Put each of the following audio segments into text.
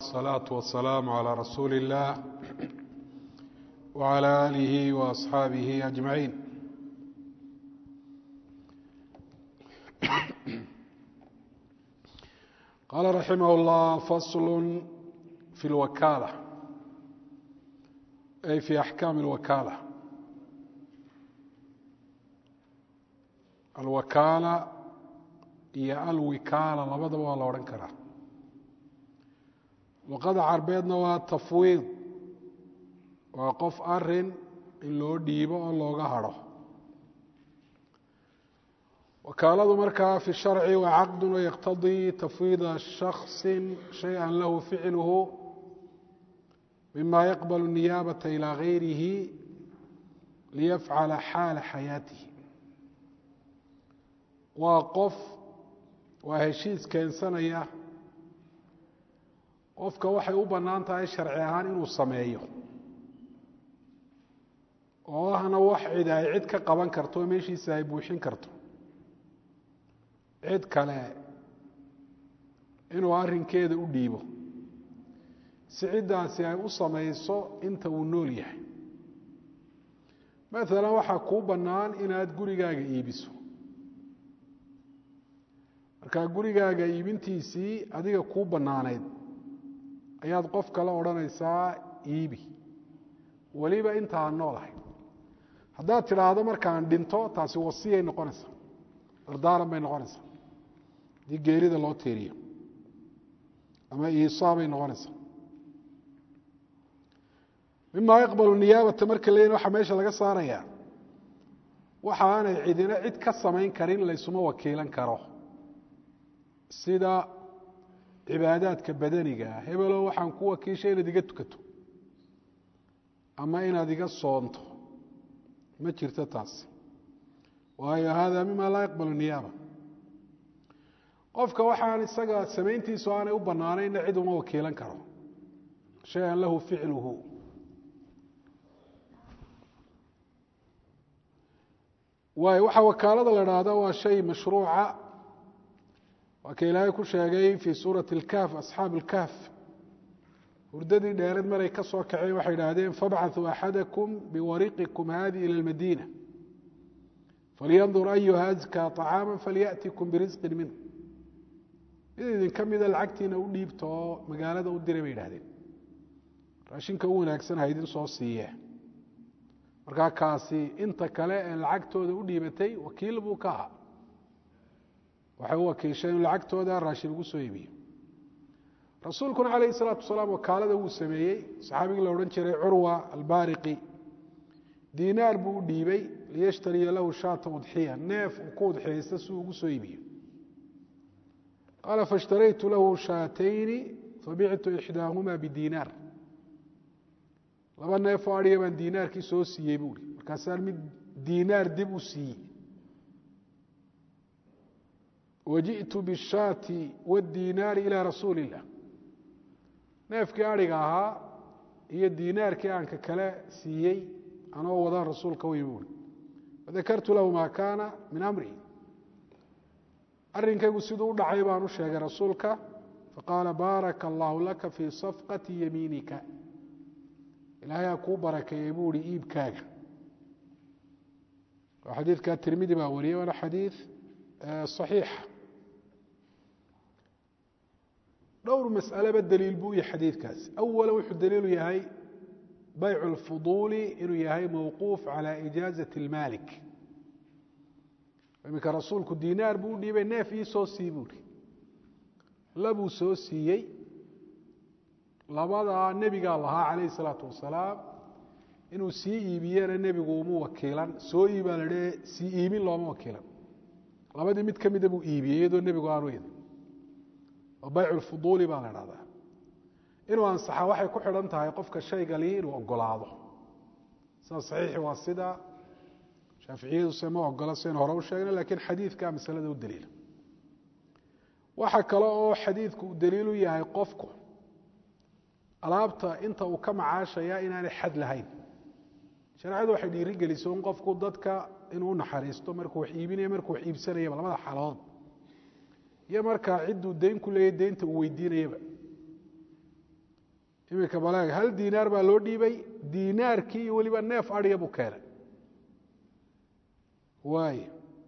الصلاة والسلام على رسول الله وعلى آله وأصحابه أجمعين قال رحمه الله فصل في الوكالة أي في أحكام الوكالة الوكالة iyo alwikaala labadaba waa la odhan karaa luqada carbeedna waa tafwiid waa qof arin in loo dhiibo oo looga hadho wakaaladu markaa fi sharci waa caqdu yaqtadii tafwiida shaksi shaya lahu ficluhu mima yaqbal niyaabata ilى gayrihi liyafcala xaala xayaatihi waa qof waa heshiis keensanaya qofka waxay u bannaan tahay sharci ahaan inuu sameeyo oo ahna wax cid ay cid ka qaban karto oo meeshiisa ay buuxin karto cid kale inuu arrinkeeda u dhiibo si ciddaasi ay u samayso inta uu nool yahay maalan waxaa kuu bannaan inaad gurigaaga iibiso markaa gurigaaga iibintiisii adiga kuu bannaanayd ayaad qof kale odhanaysaa iibi weliba intaan noolahay haddaad tidhaahdo markaan dhinto taasi wasiyay noqonaysaa dardaaran bay noqonaysaa haddii geerida loo teeriyo ama iisaa bay noqonaysaa mima yaqbalu niyaabata marka leeyihin waxaa meesha laga saarayaa waxa aanay cidina cid ka samayn karin laysuma wakiilan karo sida cibaadaadka badaniga ah hebelo waxaan ku wakiishay inaad iga tukato ama inaad iga soonto ma jirto taasi waayo hada mima laa yaqbalu niyaaba qofka waxaan isaga samayntiisu aanay u bannaanayna cid uma wakiilan karo shay-an lahu ficluhu waay waxaa wakaalada la dhahda waa shay mashruuca waa ka ilaahay ku sheegay fii suurati اlkahf asxaab اlkahf hurdadii dheereed maray ka soo kaceen waxay idhaahdeen fabcaثuu axadakum biwariqikum hadi ilى اlmadiina falyandur ayuha azkaa طacaama falyأtikum birisqin minh mid idinka mida lacagtiina u dhiibta oo magaalada u diray bay idhahdeen raashinka u wanaagsan ha idin soo siiye markaa kaasi inta kale ee lacagtooda u dhiibatay wakiil buu ka ahaa waxay u wakiisheen in lacagtooda raashin ugu soo iibiyo rasuulkuna calayhi salaatu wasalaam wakaalada wuu sameeyey saxaabigii la odhan jiray curwa albaariqi diinaar buu u dhiibey liyashtariya lahu shaata udxiya neef uu ku udxiyaysta si uu ugu soo iibiyo qaala faishtaraytu lahu shaatayni fabictu ixdaahuma bidiinaar laba neef oo adhiga baan diinaarkii soo siiyey buuhi markaasaan mid diinaar dib u siiyey wajiئtu bالshaati wالdiinaari ilى rasuuli الlah neefkii adhiga ahaa iyo diinaarkii aanka kale siiyey anoo wadaan rasuulka u yimi ui fadakartu lahu ma kaana min amri arrinkaygu siduu u dhacay baan u sheegay rasuulka faqaala baaraka allahu laka fii safqati yamiinika ilaahay ha kuu barakeeyey buu ihi iibkaaga xadiidka tirmidi baa wariyey waana xadiid صaxiixa dhowr mas'aleba daliil buu yahay xadiidkaasi awala wuxuu daliilu yahay baycu اlfuduuli inuu yahay mawquuf calى ijaazaة اlmaalik iminka rasuulku diinaar buu u dhiibay neef ii soo sii buuhi labuu soo siiyey labadaa nebigaa lahaa calayh الsalaatu wasalaam inuu sii iibiyena nebigu uma wakiilan soo iibaa la dhe sii iibin looma wakiilan labadii mid ka mida buu iibiyey iyadoo nebigu aanu idin oo baycu lfuduuli baa la dhahdaa inuu ansaxa waxay ku xidhan tahay qofka shaygali inuu ogolaado sida saxiixi waa sida shaaficiyaduse ma ogola saynu hore u sheegna lakiin xadiidkaa masalada u daliila waxa kale oo xadiidku uu daliilu yahay qofku alaabta inta uu ka macaashaya inaanay xad lahayn shareecadu waxay dhiiri geliso in qofku dadka inuu unaxariisto markuu wax iibinaya markuu wax iibsanayaba labada xaaladood iyo markaa cidduu dayn ku leeyahy deynta uu weydiinayaba iminka baleeg hal diinaar baa loo dhiibay diinaarkii iyo weliba neef adhiya buu keenay waay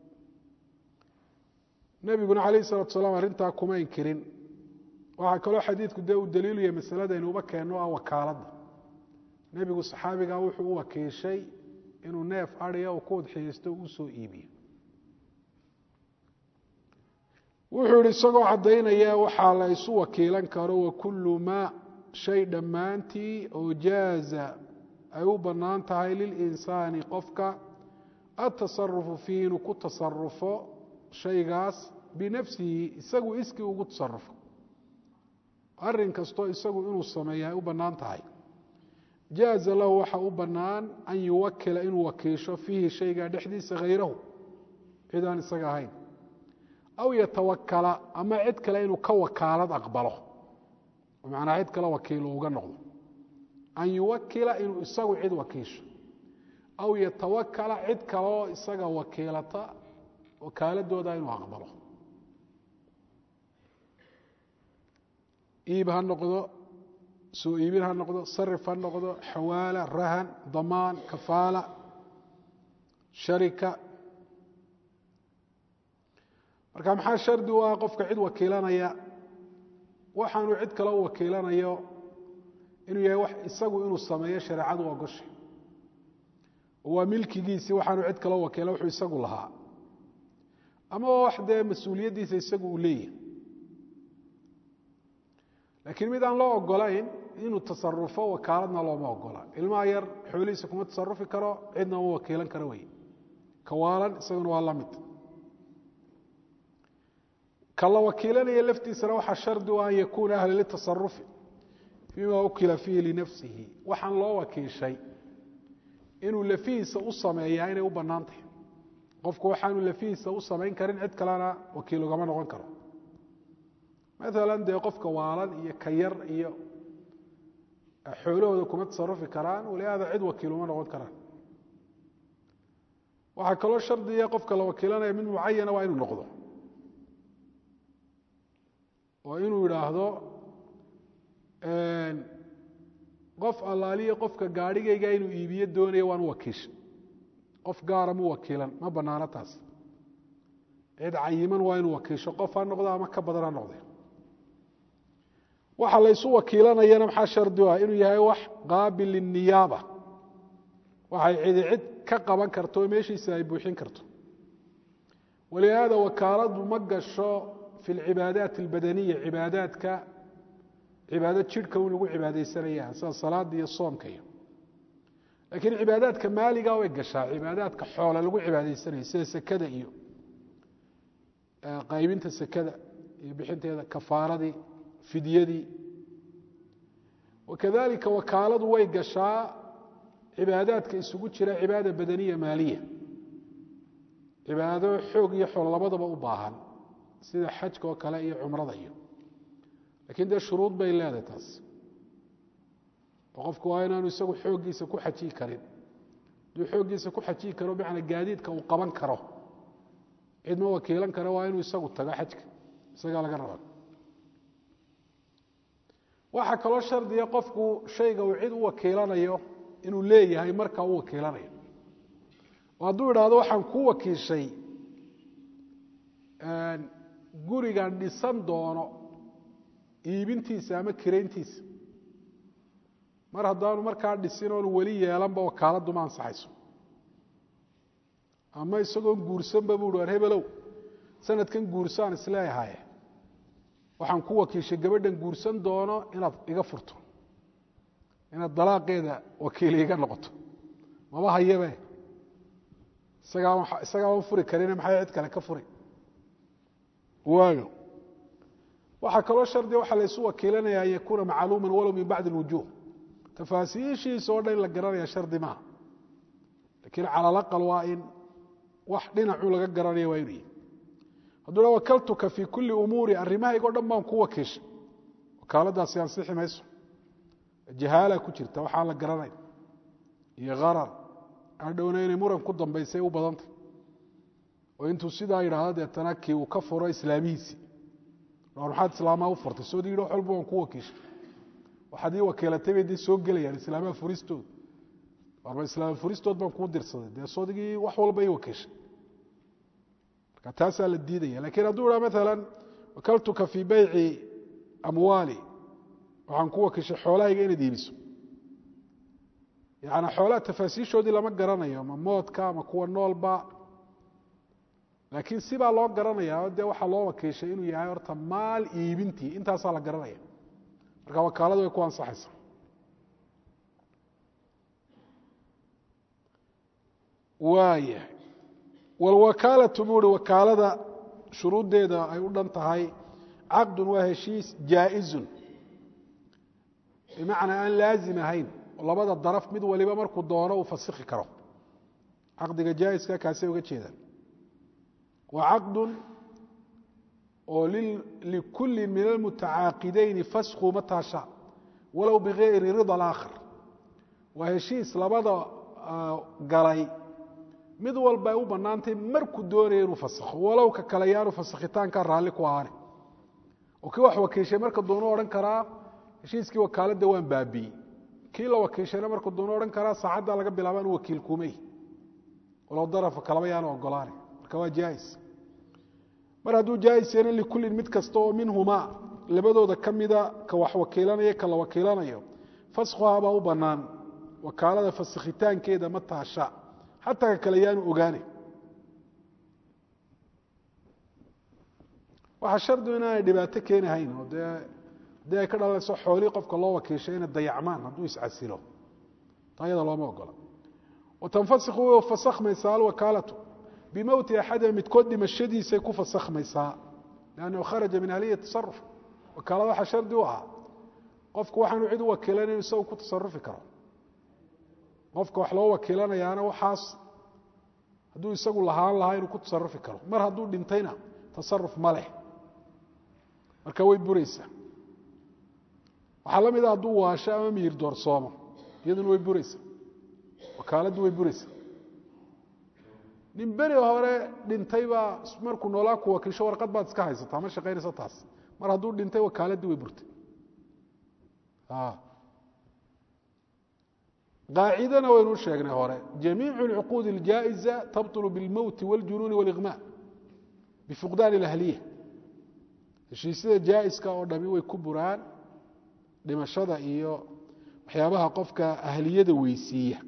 nebiguna calayh isalatu salaam arrintaa kuma inkirin waxaa kaloo xadiidku dee uu daliilu yahay masaladaynu uba keenno ah wakaaladda nebigu saxaabigaa wuxuu u wakiishay inuu neef adhiya uu ku udxiyeysto uu soo iibiyo wuxuu yihi isagoo caddaynaya waxaa la isu wakiilan karo wakullu maa shay dhammaantii oo jaaza ay u bannaan tahay lilinsaani qofka atasarufu fiihi inuu ku tasarufo shaygaas binafsihi isagu iskii ugu tasarufo arrin kastoo isagu inuu sameeya ay u bannaan tahay jaaza lahu waxa u bannaan an yuwakila inuu wakiisho fiihi shaygaa dhexdiisa hayrahu cid aan isaga ahayn aw yatawakala ama cid kale inuu ka wakaalad aqbalo macnaa cid kale wakiilu uga noqdo an yuwakila inuu isagu cid wakiisho aw yatawakala cid kaleoo isaga wakiilata wakaaladooda inuu aqbalo iib ha noqdo soo iibin ha noqdo sarif ha noqdo xawaala rahan damaan kafaala sharika marka maxaa shardi u ah qofka cid wakiilanaya waxaanu cid kale u wakiilanayo inuu yahay wax isagu inuu sameeyo shareecadu ogoshay oo waa milkigiisii waxaanu cid kale u wakiila wuxuu isagu lahaa ama wax dee mas-uuliyaddiisa isagu uu leeyahay laakiin mid aan loo ogolayn inuu tasarufo wakaaladna looma ogola ilmaha yar xoolihiisa kuma tasarufi karo cidna uma wakiilan karo wey kawaalan isaguna waa la mid ka la wakiilanaya laftiisana waxaa shardi u an yakuuna ahla litasarufi fiima ukila fiihi linafsihi waxaan loo wakiishay inuu lafihiisa u sameeyaa inay u bannaan tahay qofku waxaanu lafihiisa u samayn karin cid kalena wakiil ugama noqon karo maalan dee qofka waalan iyo ka yar iyo xoolahooda kuma tasarufi karaan walihaada cid wakiil uma noqon karaan waxaa kaloo shardiya qofka la wakiilanaya mid mucayana waa inuu noqdo oo inuu idhaahdo qof allaaliya qofka gaadhigayga inuu iibiyo doonaya waan u wakiisha qof gaara mu wakiilan ma banaano taas cid cayiman waa inuu wakiisho qof ha noqdo ama ka badan ha noqde waxa laysu wakiilanayana maxaa shardi u ah inuu yahay wax qaabil liniyaaba waxay cidi cid ka qaban karto oo meeshiisa ay buuxin karto walihaada wakaaladu ma gasho fi lcibaadaat albadaniya cibaadaadka cibaado jidhka un lagu cibaadaysanaya sida salaada iyo soomka iyo laakiin cibaadaadka maaliga way gashaa cibaadaadka xoole lagu cibaadaysanayo sida sekada iyo qaybinta sekada iyo bixinteeda kafaaradii fidyadii wakadalika wakaaladu way gashaa cibaadaadka isugu jira cibaada badaniya maaliya cibaado xoog iyo xoolo labadaba u baahan sida xajka oo kale iyo cumrada iyo lakiin dee shuruud bay leedahay taas oo qofku waa inaanu isagu xooggiisa ku xajiyi karin hadduu xooggiisa ku xajiyi karo bimacnaa gaadiidka uu qaban karo cid ma wakiilan karo waa inuu isagu tago xajka isagaa laga raba waxaa kaloo shardiya qofku shayga uu cid u wakiilanayo inuu leeyahay markaa u wakiilanayo oo hadduu idhaahdo waxaan ku wakiishay gurigan dhisan doono iibintiisa ama kirayntiisa mar haddaanu markaa dhisin oonu weli yeelanba wakaaladdu ma ansaxayso ama isagoon guursanba buu hi war hebelow sanadkan guursaan isleeyahaye waxaan ku wakiishay gabadhan guursan doono inaad iga furto inaad dalaaqeeda wakiil iga noqoto maba hayabe isagaa isagaaban furi karine maxay cid kale ka furi waayo waxaa kaloo shardiga waxaa laysu wakiilanaya an yakuuna macluuma walow min bacdi اlwujuh tafaasiishiisa oo dhan in la garanaya shardi maaha lakiin cala alaqal waa in wax dhinacu laga garanaya waa inu yihi hadduu ha wakaltuka fii kuli umuuri arrimahaygo dhan baan ku wakiishay wakaaladaasi ansixi mayso jahaala ku jirta waxaan la garanayn iyo harar adhowna inay muran ku dambaysay u badantay oo intuu sidaa yidhaahdo deetana kii uu ka furo islaamihiisii maxaad islaamaa u furtay soo yidhi wax walba waan ku wakiishay waxaad ii wakiilatay bay dee soo gelayaan islaamaha furistood warba islaama furistood baan kuu dirsaday dee sodigii wax walba ii wakiishay marka taasaa la diidaya lakiin hadduu idhaa maalan wakaltuka fii bayci amwaali waxaan ku wakiishay xoolahayga inaad iibiso yaani xoolaha tafaasiishoodii lama garanayo ma moodka ma kuwa noolba laakiin sibaa loo garanayaa dee waxaa loo wakiishay inuu yahay horta maal iibintii intaasaa la garanaya marka wakaaladu way ku ansaxaysa waaya walwakaalatu buu uhi wakaalada shuruuddeeda ay u dhan tahay caqdun waa heshiis jaa-izun bimacnaa aan laazim ahayn oo labada daraf mid waliba markuu doono uu fasikhi karo caqdiga jaa-iska kaasay uga jeedaan wa caqdun oo likulli min almutacaaqidayni fasku mataa sha walow bigayri rida alaakhar waa heshiis labada galay mid walba ay u bannaantay markuu doonaya inuu fasakho walow ka kale yaanu fasakhitaankaa raalli ku ahaane oo kii wax wakiishay marka doonu odhan karaa heshiiskii wakaaladda waan baabi'ey kii la wakiishayna markuu doonu odhan karaa saacaddaa laga bilaaba anu wakiil kumey walow darafa kalaba yaanu ogolaane marka waa jaais mar hadduu jaais yana likullin mid kasta oo minhumaa labadooda ka mida ka wax wakiilanaya ka la wakiilanayo faskhuhabaa u bannaan wakaalada fasakhitaankeeda ma taasha xataa ka kale yaanu ogaane waxaa shardigu inaanay dhibaato keenahayn oo dee haddii ay ka dhalanayso xoolihii qofka loo wakiishay inay dayacmaan hadduu iscasilo taayada looma ogola watanfasikhu way fasakhmaysaa alwakaalatu bimowti axadima midkood dhimashadiisay ku fasakhmaysaa liannahu kharaja min ahliya tasaruf wakaalada waxaa shardi u ahaa qofku waxaanu cid u wakiilanayn isagu ku tasarufi karo qofka wax loo wakiilanayaana waxaas hadduu isagu lahaan lahaa inuu ku tasarufi karo mar hadduu dhintayna tasaruf ma leh marka way buraysaa waxaa la mida hadduu waasho ama miyir doorsoomo iyaduna way buraysaa wakaaladdu way buraysaa nin beri hore dhintay baa markuu noolaa ku wakiisho warqad baad iska haysataa ma shaqaynaysa taas mar hadduu dhintay wakaaladii way burtay qaacidana waynu sheegnay hore jamiicu اlcuquud اljaaئiza tabطل biاlmowti wاljunuuni wاliغma bifuqdaan اlahliya heshiisyada jaa'iska oo dhami way ku buraan dhimashada iyo waxyaabaha qofka ahliyada weysiiya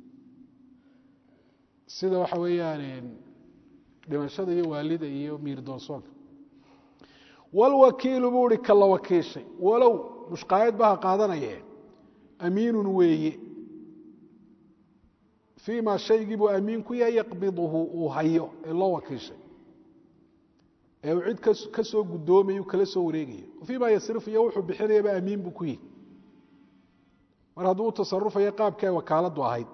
sida waxa weeyaan dhimashada iyo waalida iyo miir doonsoonka walwakiilu buu uhi ka la wakiishay walow mushqaayad baha qaadanaye amiinun weeye fii ma shaygii buu amiin ku yahay yaqbiduhu uu hayo ee loo wakiishay ee uu cid ka soo guddoomayu kala soo wareegayo fii ma yasrifu iyo wuxuu bixinayaba amiin buu ku yihi mar hadduu u tasarufayo qaabkii ay wakaaladdu ahayd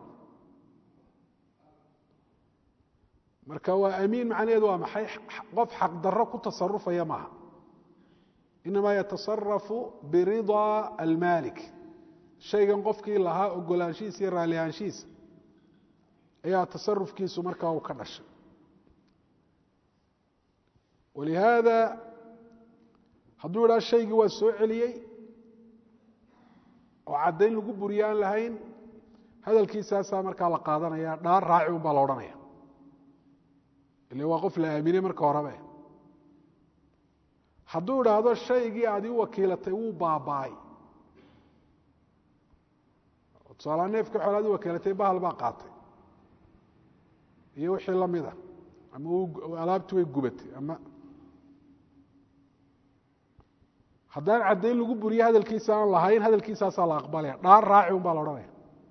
marka waa amiin macnaheedu waa maxay qof xaqdarro ku tasarufaya maaha inamaa yatasarafu biridaa almaalik shaygan qofkii lahaa ogolaanshihiisa iyo raallihaanshihiisa ayaa tasarufkiisu markaa uu ka dhashay walihaada hadduu idhaa shaygii waa soo celiyey oo caddayn lagu buriyo aan lahayn hadalkiisaasaa markaa la qaadanaya dhaar raaci un baa la odhanaya ile waa qof la aaminay marka horebe hadduu idhaahdo shaygii aad ii wakiilatay wuu baaba'ay tusaalaa neefka xool aad ii wakiilatay bahal baa qaatay iyo wixii la mida ama alaabtii way gubatay ama haddaan caddayn lagu buriyo hadalkiisa aan lahayn hadalkiisaasaa la aqbalaya dhaar raaci un baa la odhanaya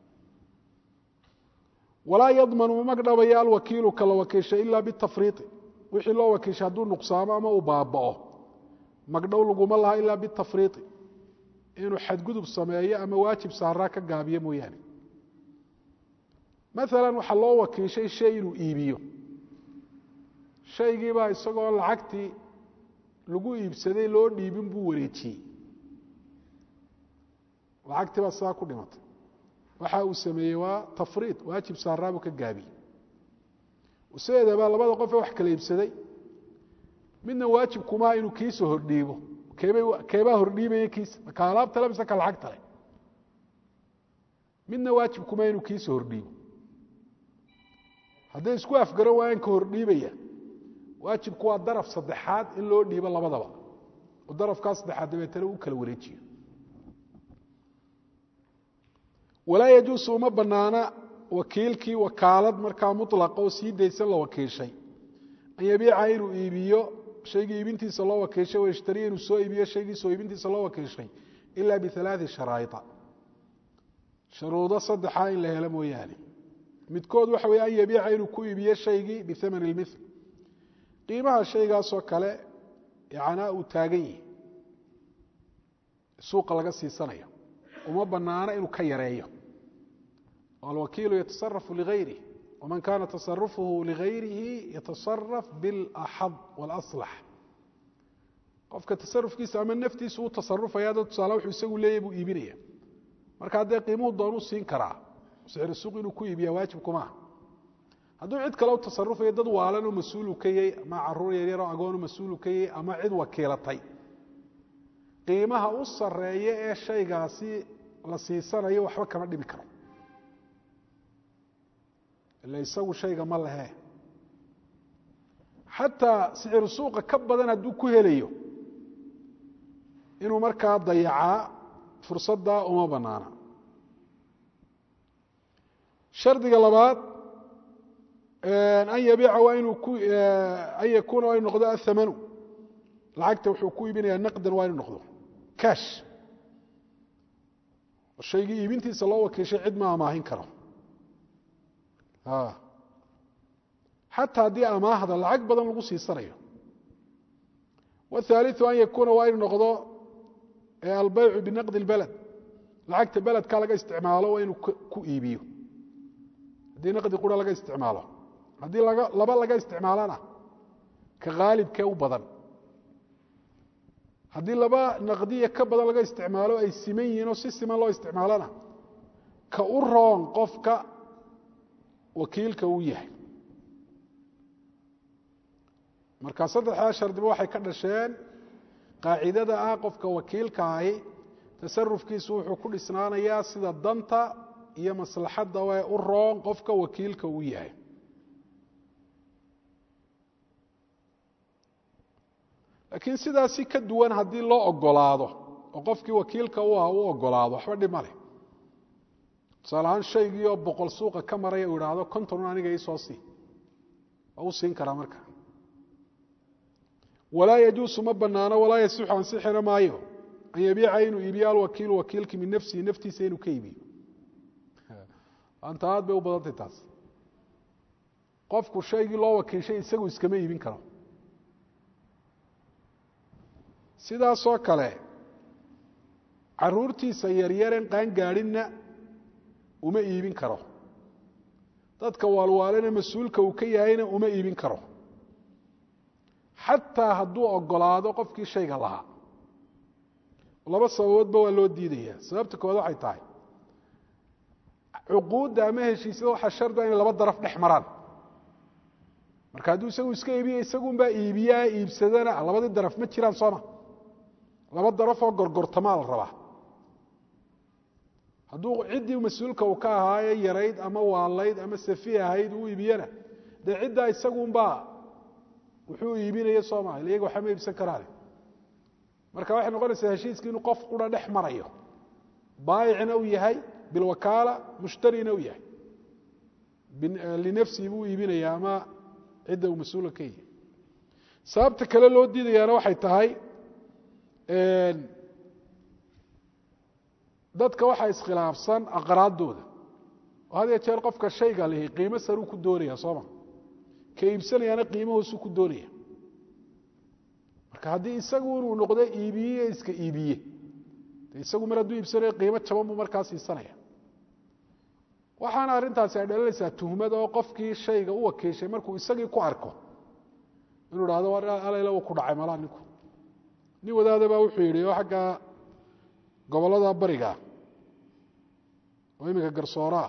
walaa yadmanu ma magdhabaya alwakiilu kala wakiishay ila bitafriiqi wixii loo wakiishay hadduu nuqsaamo ama uu baaba'o magdhow laguma laha ilaa bitafriiqi inuu xadgudub sameeyo ama waajib saaraa ka gaabiyo mooyaane maalan waxaa loo wakiishay shay inuu iibiyo shaygiibaa isagoo lacagtii lagu iibsaday loo dhiibin buu wareejiyey lacagtii baa sidaa ku dhimatay waxa uu sameeyey waa tafriid waajib saaraabuu ka gaabiyey sideedaba labada qofee wax kala iibsaday midna waajib kumaha inuu kiisa hordhiibo keebay keebaa hordhiibaya kiisa maka alaabta le mise ka lacagta le midna waajib kuma inuu kiisa hordhiibo hadday isku afgaran waayaan ka hordhiibaya waajibku waa daraf saddexaad in loo dhiibo labadaba oo darafkaa saddexaad dabeetana u kala wareejiyo walaa yajuusu uma banaana wakiilkii wakaalad markaa mulaqa oo sii daysan la wakiishay an yabiica inuu iibiyo shaygii iibintiisa loo wakiishay wayashtariya inuu soo iibiyo shaygii soo iibintiisa loo wakiishay ila bialaai sharaaida sharuudo saddexa in la helo mooyaane midkood waxa wey an yabiica inuu ku iibiyo shaygii biaman اlmil qiimaha shaygaasoo kale yanaa uu taagan yihi suuqa laga siisanayo uma banaana inuu ka yareeyo alwakiilu yatasarafu ligayrih waman kana tasarufuhu ligayrihi yatasaraf biاlaxad wاlaslax qofka tasarufkiisa ama naftiisa uu tasarufaya dad tusaale wuxuu isagu leeyahy buu iibinaya marka haddee qiimuhu doonuu siin karaa sicri suuq inuu ku iibiya waajibkumaa hadduu cid kale u tasarufayo dad waalanoo mas-uulu ka yahy ama caruur yaryaroo agoonu mas-uulu ka yahy ama cid wakiilatay qiimaha u sareeya ee shaygaasi la siisanayo waxba kama dhimi karo ila isagu shayga ma lehe xataa sicir suuqa ka badan hadduu ku helayo inuu markaa dayacaa fursaddaa uma banaana shardiga labaad an yabiica waa inuu an yakuuna waa inu noqdo athamanu lacagta wuxuu ku iibinayaa naqdan waa inu noqdo cash shaygii iibintiisa loo wakiishay cid ma amaahin karo xataa haddii amaahda lacag badan lagu siisanayo wاthaaliثu an yakuuna waa inu noqdo albeycu binaqdi اlbeled lacagta beledka laga isticmaalo waa inuu ku iibiyo haddii naqdi qura laga isticmaalo haddii laba laga isticmaalana ka haalibkee u badan haddii laba naqdiya ka badan laga isticmaalo ay siman yihiin oo si siman loo isticmaalona ka u roon qofka wakiilka uu yahay marka saddexdaa shardiba waxay ka dhasheen qaacidada ah qofka wakiilka ahi tasarufkiisu wuxuu ku dhisnaanayaa sida danta iyo maslaxadda ee u roon qofka wakiilka uu yahay laakiin sidaasi ka duwan haddii loo ogolaado oo qofkii wakiilka u ah u ogolaado waxba dhib ma leh tusaale ahaan shaygii oo boqol suuqa ka maraya uu idhaahdo kontonun aniga iisoo sii waa u siin karaa marka walaa yajuusu ma banaano walaa yasixu ansixina maayo an yabiica inuu iibiyo alwakiilu wakiilkii min nafsihi naftiisa inuu ka iibiyo anta aad bay u badantay taas qofku shaygii loo wakiishay isagu iskama iibin karo sidaasoo kale caruurtiisa yaryaren qaangaadhinna uma iibin karo dadka waalwaalene mas-uulka uu ka yahayna uma iibin karo xataa hadduu ogolaado qofkii shayga lahaa laba sababoodba waa loo diidaya sababta kowaad waxay tahay cuquudda ama heshiisyada waxaa shardiga inay laba daraf dhex maraan marka hadduu isagu iska iibiya isagunbaa iibiyaa iibsadana labadii daraf ma jiraan sooma laba darafoo gorgortamaa la rabaa hadduu ciddii mas-uulka uu ka ahaaye yarayd ama waalayd ama safi ahayd uu iibiyana dee ciddaa isagunbaa wuxuu iibinaya soo maa iyaga waxba ma iibsan karaane marka waxay noqonaysaa heshiiskii inuu qof qura dhex marayo baayicna uu yahay bilwakaala mushtarina uu yahay linafsihi buu iibinaya ama cidda uu mas-uula ka yahay sababta kale loo diidayaana waxay tahay dadka waxaa iskhilaafsan aqraadooda oo had ya jeer qofka shayga lihi qiimo saruu ku doonaya sooma ka iibsanayaana qiimahoosuu ku doonaya marka haddii isagu inuu noqdo iibiye iska iibiye de isagu mar hadduu iibsanayo qiimo jaban buu markaa siisanaya waxaana arrintaasi ay dhalinaysaa tuhmad oo qofkii shayga u wakiishay markuu isagii ku arko inuu dhahdo alayla uu ku dhacay malaa ninku nin wadaada baa wuxuu yidhi oo xagga gobollada bariga oo iminka garsooraa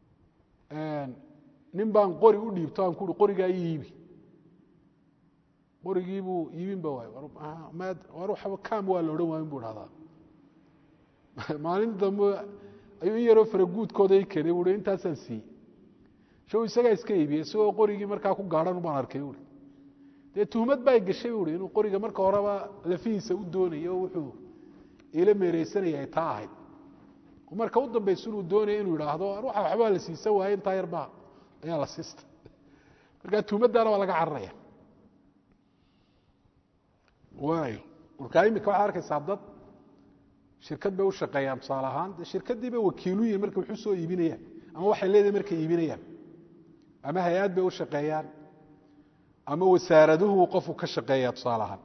nin baan qori u dhiibto aan kuui qorigaa ii iibi qorigii buu iibinba waay war waxba kam waa la odhan waayin bu dhahdaa maalin dambe ayuu in yaroo faraguudkooda i keenay bui intaasaan siiyey shaw isagaa iska iibiyey isagoo qorigii markaa ku gaadhan baan arkay ui dee tuhmad baa gashay ui inuu qoriga marka horeba lafihiisa u doonayo oo wuxuu ila meereysanaya ay taa ahayd marka u dambaysa inuu doonaya inuu idhaahdo ruuxa waxbaa la siisan waaye intaa yarbaa ayaa la siista marka tuhmaddaana waa laga cararaya waayo markaa imika waxaad arkaysaa dad shirkad bay u shaqeeyaan tusaale ahaan de shirkaddii bay wakiilu yihin markay waxu soo iibinayaan ama waxay leedahay markay iibinayaan ama hay-ad bay u shaqeeyaan ama wasaaraduhu qofku ka shaqeeya tusaale ahaan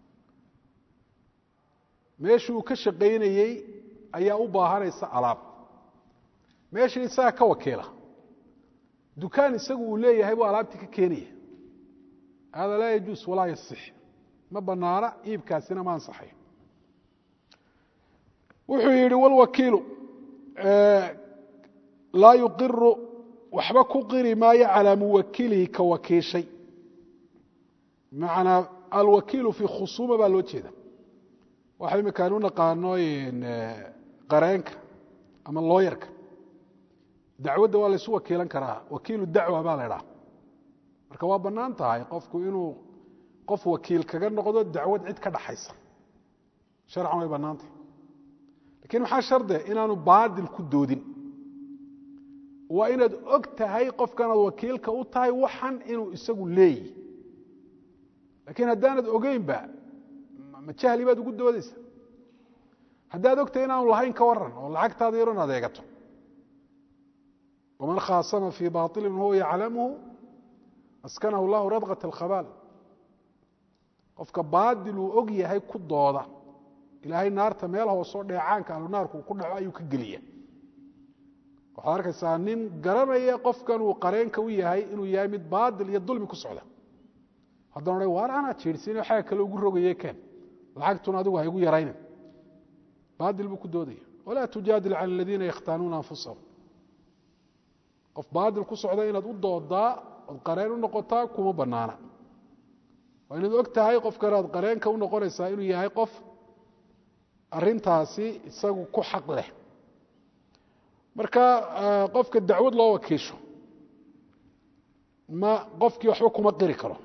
meeshii uu ka shaqaynayey ayaa u baahanaysa alaab meeshii isaga ka wakiila dukaan isagu uu leeyahay buu alaabtii ka keenaya hada laa yajuus walaa yasix ma banaana iibkaasina ma ansaxay wuxuu yihi wlwakiilu laa yuqiru waxba ku qiri maayo calaa muwakilihi ka wakiishay manaa alwakiilu fii khusuuma baa loo jeeda waxa imikaan u naqaano qareenka ama looyarka dacwadda waa laysu wakiilan karaa wakiilu dacwa baa la idhaha marka waa bannaan tahay qofku inuu qof wakiil kaga noqdo dacwad cid ka dhaxaysa sharcan way bannaan tahay lakin maxaa sharde inaanu baadil ku doodin waa inaad og tahay qofkanaad wakiilka u tahay waxan inuu isagu leeyi lakiin haddaanad ogeynba ma jahli baad ugu doodaysa haddaad ogtahay inaanu lahayn ka waran oo lacagtaada yaron adeegato waman khaasama fii bailin huwa yaclamuhu askanahu llahu radkat alkhabaal qofka baadil uu og yahay ku dooda ilaahay naarta meel hoosoo dheecaanka ahlunaarku ku dhaco ayuu ka geliya waxaad arkaysaa nin garanaya qofkan uu qareenka u yahay inuu yahay mid baadil iyo dulmi ku socda haddana odha waar anaa jiirsin xaga kale ugu rogaye keen lacagtuna adigu ha igu yaraynin baadil buu ku doodaya walaa tujaadil can aladiina yakhtaanuuna anfusahum qof baadil ku socda inaad u doodaa ood qareen u noqotaa kuma banaana waa inaad og tahay qofkanaad qareenka u noqonaysaa inuu yahay qof arintaasi isagu ku xaq leh marka qofka dacwad loo wakiisho ma qofkii waxba kuma qiri karo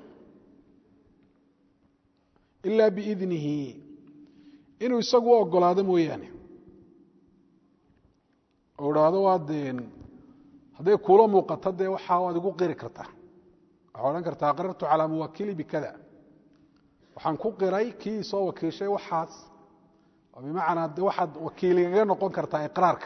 ilaa biidnihi inuu isagu u ogolaado mooyaane oo idhaahdo waad hadday kuula muuqato dee waxaa waad igu qiri kartaa waxaa odhan kartaa aqrartu calaa muwakili bikada waxaan ku qiray kii soo wakiishay waxaas bimacnaa de waxaad wakiiligaga noqon kartaa iqraarka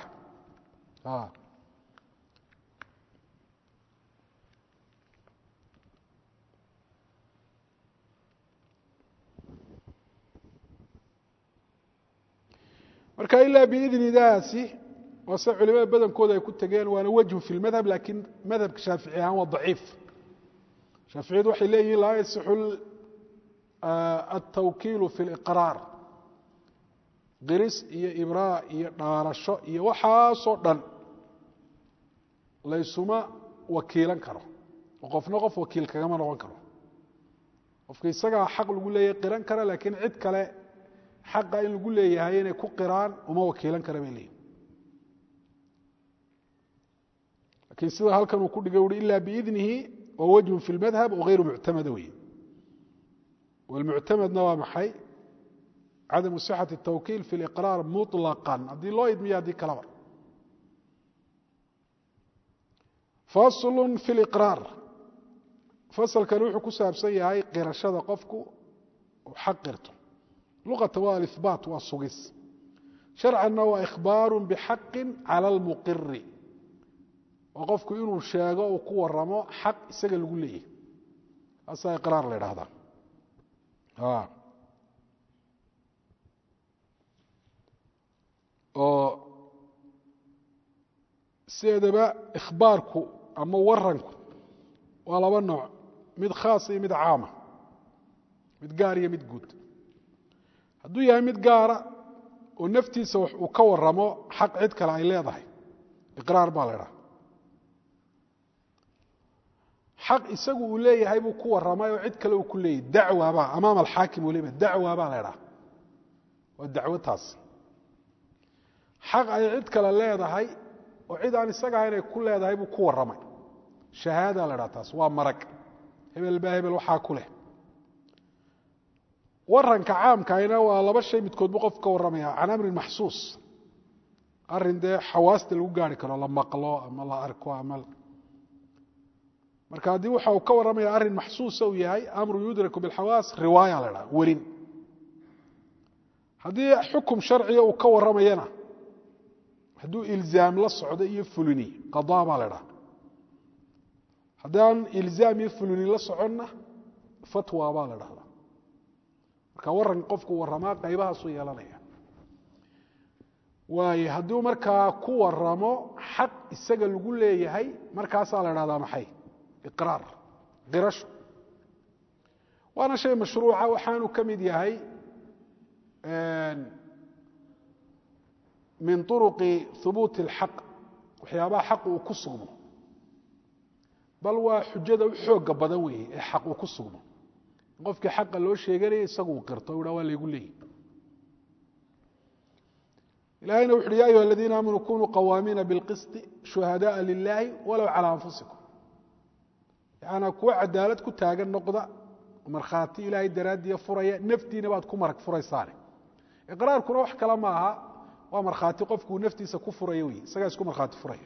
marka ilaa biidnidaasi waa se culimada badankooda ay ku tegeen waana wejhu fi lmadhab lakiin madhabka shaafici ahaan waa daciif shaaficiyadu waxay leeyihin laa yasixu altawkiilu fi liqraar qiris iyo ibraa iyo dhaarasho iyo waxaasoo dhan laysuma wakiilan karo oo qofna qof wakiil kagama noqon karo qofka isagaa xaq lagu leeyahay qiran kara laakiin cid kale xaqa in lagu leeyahay inay ku qiraan uma wakiilan kara bay leeyihin lakiin sida halkan uu ku dhigay ui ila biidnihi wa wajhun fi lmadhab wagayru muctamada wey wlmuctamadna waa maxay cadamu sixat الtawkiil fi liqraar muطlaqan haddii loo idmiyo haddii kalaba faslu fi liqraar fasalkani wuxuu ku saabsan yahay qirashada qofku uu xaq qirto luqata waa alihbaat waa sugis sharcanna waa ikhbaaru bixaqi cala almuqiri waa qofku inuu sheego uu ku waramo xaq isaga lagu leeyahy kaasaa iqraar la idhahdaa oo sideedaba ikhbaarku ama waranku waa laba nooc mid khaasa iyo mid caama mid gaar iyo mid guud hadduu yahay mid gaara oo naftiisa wax uu ka waramo xaq cid kale ay leedahay iqraar baa la idhaha xaq isagu uu leeyahay buu ku warramay oo cid kale uu ku leeyahy dacwabaa amaama alxaakim weliba dacwa baa la ydhaha waa dacwo taas xaq ay cid kale leedahay oo cid aan isaga ahayn ay ku leedahay buu ku warramay shahaada la ydhaha taas waa marag hebel baa hebel waxaa ku leh waranka caamkaayna waa laba shay midkood buu qof ka warramaya can amrin maxsuus arrin dee xawaasta lagu gaari karo la maqlo ama la arko ama marka haddii waxa uu ka warramaya arrin maxsuusa uu yahay amru yudraku bilxawaas riwaaya la dhaha werin haddii xukum sharciga uu ka warramayana hadduu ilzaam la socdo iyo fulini qadaa baa la dhaha haddaan ilzaam iyo fulini la soconna fatwa baa la dhahdaa marka waran qofku warramaa qaybahaasuu yeelanaya waayo hadduu markaa ku waramo xaq isaga lagu leeyahay markaasaa la dhahdaa maxay iqraar qirasho waana shay mashruuca waxaanu ka mid yahay min uruqi hubuuti اlxaq waxyaabaha xaq uu ku sugmo bal waa xujada u xooga badan weeye ee xaq uu ku sugmo qofkii xaqa loo sheeganaya isagu uu qirto u ha waa laygu leeyahy ilahayna wuxu uhi ya ayuha aladiina aamanuu kunuu qawaamiina bilqisti shuhadaءa lilahi walow calى anfusikum yaana kuwa cadaalad ku taagan noqda markhaati ilaahay daraaddiya furaya naftiina baad ku marag furaysaane iqraarkuna wax kale ma aha waa markhaati qofkuu naftiisa ku furaya wey isagaa isku markhaati furaya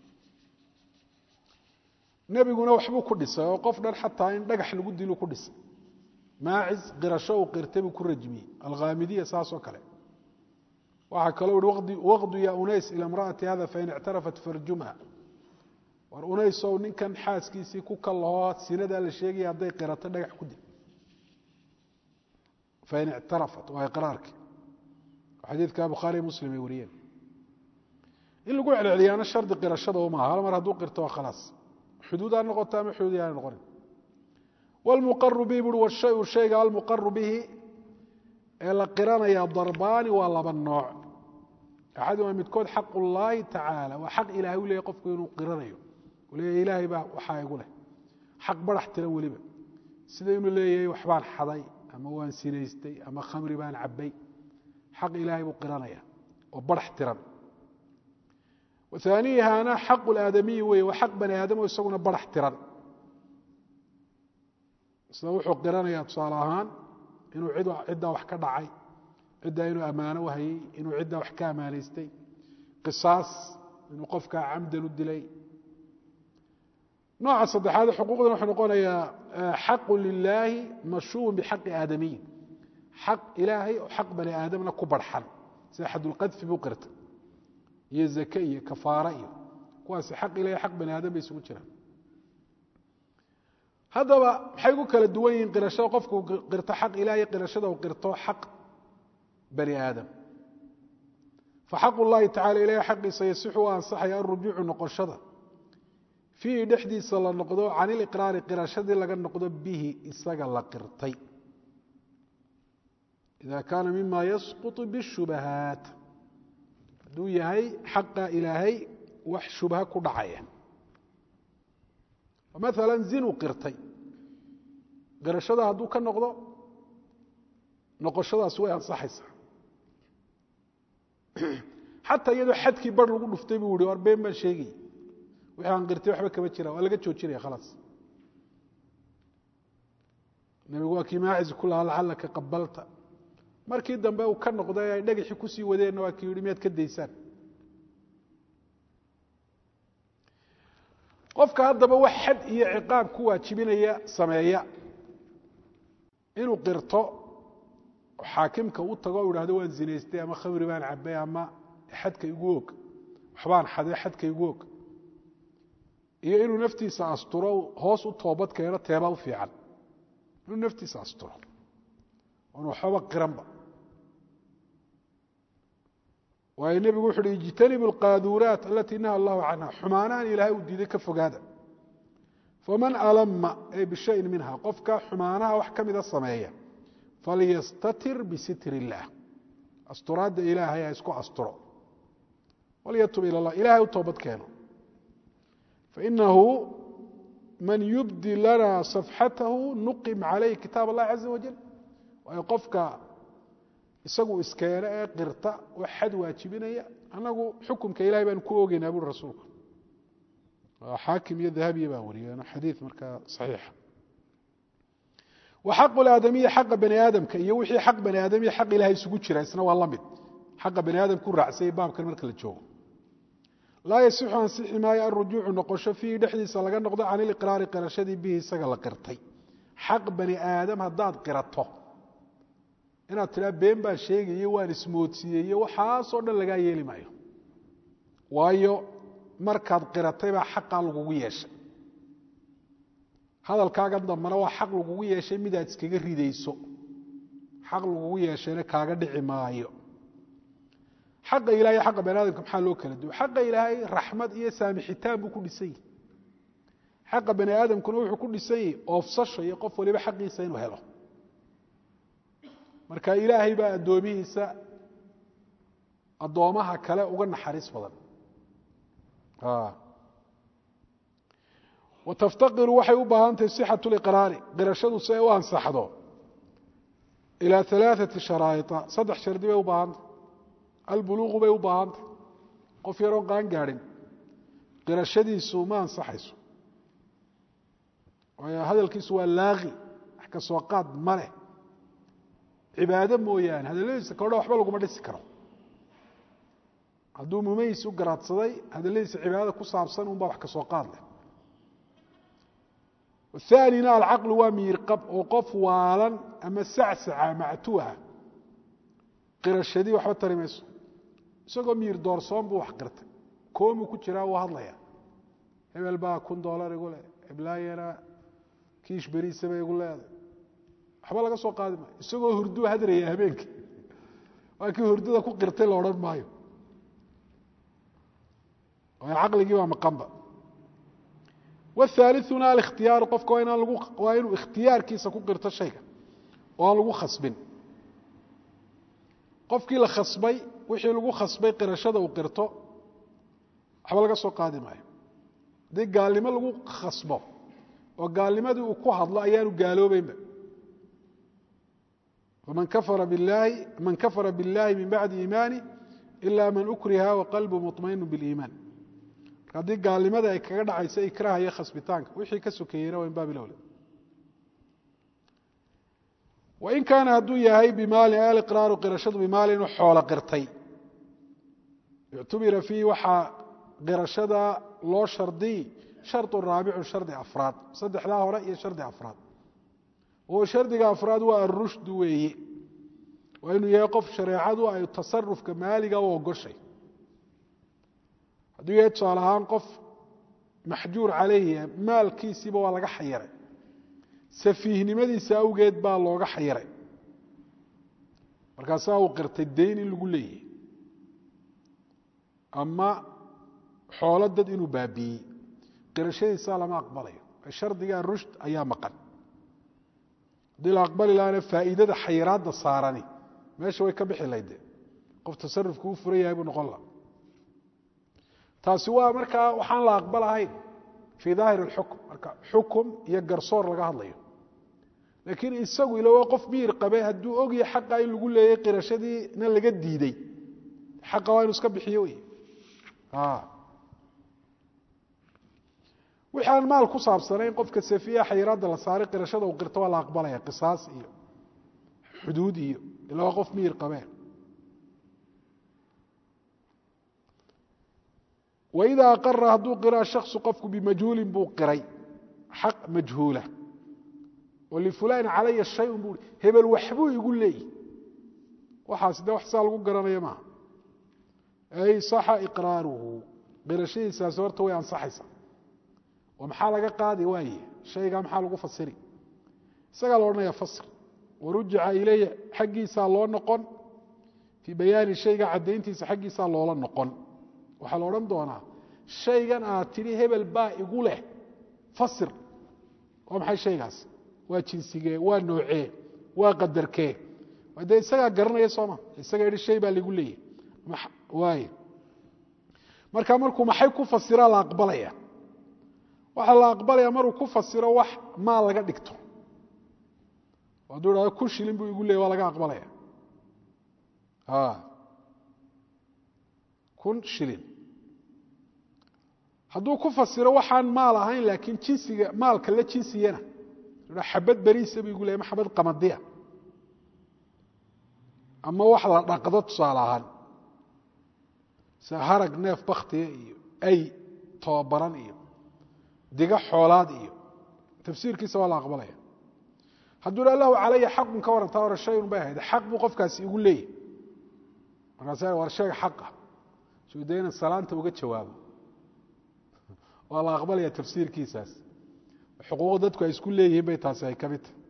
nebiguna waxbuu ku dhisay oo qof dhan xataa in dhagax lagu dilu ku dhisay maacis qirasho uu qirtay buu ku rajmiyey alkhaamidiya saasoo kale waxaa kaloo ihi waqdu ya unays ila imra'ati hada fain ictarafat farjumha war unaysow ninkan xaaskiisii ku kallahoo sinadaa la sheegaya hadday qirato dhagax ku dil fain ictarafat waa iqraarkii xadiidka bukhaariy muslim ay wariyeen in lagu celceliyaana shardi qirashada uma aha hal mar hadduu qirto waa khalaas xuduud ha noqoto ama xuduud yaana noqonin wlmuqaru bihi bui washayu shayga almuqaru bihi ee la qiranaya darbaani waa laba nooc axaduma midkood xaq ullaahi tacaala waa xaq ilahay u leeyahy qofku inuu qiranayo u leeyahy ilaahay baa waxaa igu leh xaq barax tiran weliba sida inuu leeyahay waxbaan xaday ama waan sinaystay ama khamri baan cabbay xaq ilaahay buu qiranaya oo barax tiran aaniihaana xaqu laadamiyi weye waa xaq bani aadamo isaguna barax tiran sida wuxuu qiranayaa tusaale ahaan inuu ciddaa wax ka dhacay ciddaa inuu ammaano u hayey inuu ciddaa wax ka ammaanaystay qisaas inuu qofkaa camdan u dilay nooca saddexaad xuquuqdan wuxuu noqonayaa xaqu lilaahi mashuubun bixaqi aadamiyin xaq ilaahay oo xaq bani aadamna ku barxan sida xadulqadfi buu qirtay iyo zake iyo kafaara iyo kuwaasi xaq ilahay xaq bani aadam bay isugu jiraan haddaba maxay ku kala duwan yihiin qirashada qofku qirto xaq ilahay qirashada uu qirto xaq bani aadam faxaq ullahi tacala ilahay xaqiisa yasixu u ansaxaya alrujuucu noqoshada fiihi dhexdiisa la noqdo can iliqraari qirashadii laga noqdo bihi isaga la qirtay ida kaana mima yasquط bishubahaat hadduu yahay xaqa ilaahay wax shubha ku dhacaya maala zinuu qirtay qirashada hadduu ka noqdo noqoshadaas way ansaxaysaa xataa iyadoo xadkii bar lagu dhuftay buu yihi war been baan sheegay wixii aan qirtay waxba kama jira waa laga joojinaya khalaas nabigu waa kii maacis ku lahaa lacalaka qabalta markii dambe uu ka noqday ay dhagaxii kusii wadeenna waa kii yihi miyaad ka daysaan qofka haddaba wax xad iyo ciqaab ku waajibinaya sameeya inuu qirto xaakimka u tago o ihahdo waan zinaystay ama khamri baan cabay ama xadka igu og waxbaan xaday xadka igu og iyo inuu naftiisa asturo hoos u toobad keeno teeba u fiican inuu naftiisa asturo oon waxbaba qiranba waayo nebigu wuxu uhi ijtanibu alqaaduuraat alatii naha allahu canha xumaanahan ilaahay uu diiday ka fogaada faman alama ay bishayin minha qofka xumaanaha wax ka mida sameeya falyastatir bisitr illaah asturaadda ilaahay ha isku asturo walyatub ila llah ilahay u toobad keeno fainahu man yubdi lana safxatahu nuqim calayh kitaab allahi caza wajal waayo qofka isagu iskeene ee qirta oo xad waajibinaya annagu xukumka ilahay baanu ku ogeynaa buri rasuulku xaakim iyo dahabiya baa wariyeen xadiid markaa saxiixa wa xaqu laadamiyi xaqa bani aadamka iyo wixii xaq bani aadamiya xaq ilahay isugu jira isna waa la mid xaqa bani aadamku raacsayay baabkan marka la joogo laa yasixu ansixi maayo alrujuucu noqosho fiihi dhexdiisa laga noqdo can iliqraari qirashadii bihi isaga la qirtay xaq bani aadam haddaad qirato inaad tidhaa been baan sheegayo waan ismoodsiiyeyo waxaasoo dhan lagaa yeeli maayo waayo markaad qiratay baa xaqaa lagugu yeeshay hadalkaagan dambana waa xaq lagugu yeeshay midaad iskaga ridayso xaq lagugu yeeshayna kaaga dhici maayo xaqa ilahay xaqa bani aadamka maxaa loo kala duwa xaqa ilaahay raxmad iyo saamixitaan buu ku dhisan yahi xaqa bani aadamkuna wuxuu ku dhisan yahi oofsasho iyo qof waliba xaqiisa inuu helo marka ilaahay baa addoomihiisa addoomaha kale uga naxariis badan wataftaqiru waxay u baahan tahay sixatu liqraari qirashadu si ay u ansaxdo ilaa alaaثati sharaa'ia saddex shardi bay u baahantah albuluuqu bay u baahantah qof yaroon qaan gaadhin qirashadiisu ma ansaxayso waayo hadalkiisu waa laaqi wax ka soo qaad ma leh cibaado mooyaane hadalladiisa kodha waxba laguma dhisi karo hadduu mumayis u garaadsaday hadalladiisa cibaadada ku saabsan unbaa wax ka soo qaad leh aanina alcaqlu waa miirqab oo qof waalan ama sacsaca mactuuha qirashadii waxba tari mayso isagoo miir doorsoon buu wax qirtay koomuu ku jiraa wuu hadlaya hebel baa kun doolar igu leh heblaayana kiish beriisaba igu leeday waxba laga soo qaadi maayo isagoo hurduu hadraya habeenkii waa kii hurdada ku qirtay la odhan maayo waayo caqligii baa maqanba wاثaaliثuna alikhhtiyaaru qofka waa inuu ikhtiyaarkiisa ku qirto shayga oo aan lagu khasbin qofkii la khasbay wixii lagu khasbay qirashada uu qirto waxba laga soo qaadi maayo haddii gaalnimo lagu khasbo oo gaalnimadii uu ku hadlo ayaanu gaaloobeynba man kafara biاllahi min bacdi iimaani ila man ukriha waqalbu muطmainu biاliimaan haddii gaalnimada ay kaga dhacayso ikraha iyo khasbitaanka wixii ka sokeeyeyna waa in baabilowle wain kaana hadduu yahay bimaalin aliqraaru qirashadu bimaalin u xoolo qirtay ictubira fiihi waxaa qirashada loo shardiy shardu raabicu shardi afraad saddexdaa hore iyo shardi afraad oo shardiga afraad waa arushdu weeye waa inuu yahay qof shareecadu ay tasarufka maaliga u ogoshay hadduu yahay tusaale ahaan qof maxjuur calayhi maalkiisiiba waa laga xayiray safiihnimadiisa awgeed baa looga xayiray markaasaa uu qirtay dayn in lagu leeyahay ama xoolo dad inuu baabiiyey qirashadiisaa lama aqbalayo shardiga rushd ayaa maqan haddii la aqbali lahaana faa'iidada xayiraadda saarani meesha way ka bixi layde qof tasarufku u furan yahay buu noqon laha taasi waa markaa waxaan la aqbalahayn fii daahir اlxukm marka xukum iyo garsoor laga hadlayo laakiin isagu ila waa qof miir qabe hadduu ogya xaqa in lagu leeyay qirashadiina laga diiday xaqa waa inu iska bixiyo wey wixii aan maal ku saabsanayn qofka safiya xayiraadda la saaray qirashada uu qirto waa la aqbalaya qisaas iyo xuduud iyo ila waa qof miir qabe wإida aqara hadduu qira shakصu qofku bimajhuulin buu qiray xaq majhuula oo lifulaani calaya shayun buu hebel waxbuu igu leeyi waxaas de wax saa lagu garanaya maaha ay saxa iqraaruhu qirashadiisaasi horta way ansaxaysa oo maxaa laga qaadi waaye shaygaa maxaa lagu fasiri isagaa la odhanaya fasr warujica ileyh xaggiisaa loo noqon fii bayaani shayga caddayntiisa xaggiisaa loola noqon waxaa la odhan doonaa shaygan aad tidhi hebel baa igu leh fasir waa maxay shaygaas waa jinsigee waa noocee waa qadarkee dee isagaa garanaya sooma isagaa yihi shay baa ligu leeyahy waay marka markuu maxay ku fasiraa la aqbalaya waxaa la aqbalaya maruu ku fasiro wax maal laga dhigto hadduu idhahdo kun shilin buu igu leeyay waa laga aqbalaya kun shilin hadduu ku fasiro waxaan maal ahayn laakiin jinsiga maalka la jinsiyana xabad beriisa buu igu leeyay ma xabad qamadiya ama wax la dhaqdo tusaale ahaan sida harag neef baktiga iyo ay tobabaran iyo diga xoolaad iyo tafsiirkiisa waa la aqbalaya hadduu dha lahu calaya xaqun ka warantaa hore shayun bay ahayd xaq buu qofkaasi igu leeyahy markaasa war sheega xaqa suu dee ina salaanta uga jawaabo waa la aqbalaya tafsiirkiisaas xuquuq dadku ay isku leeyihiin bay taasi ay ka mid tahay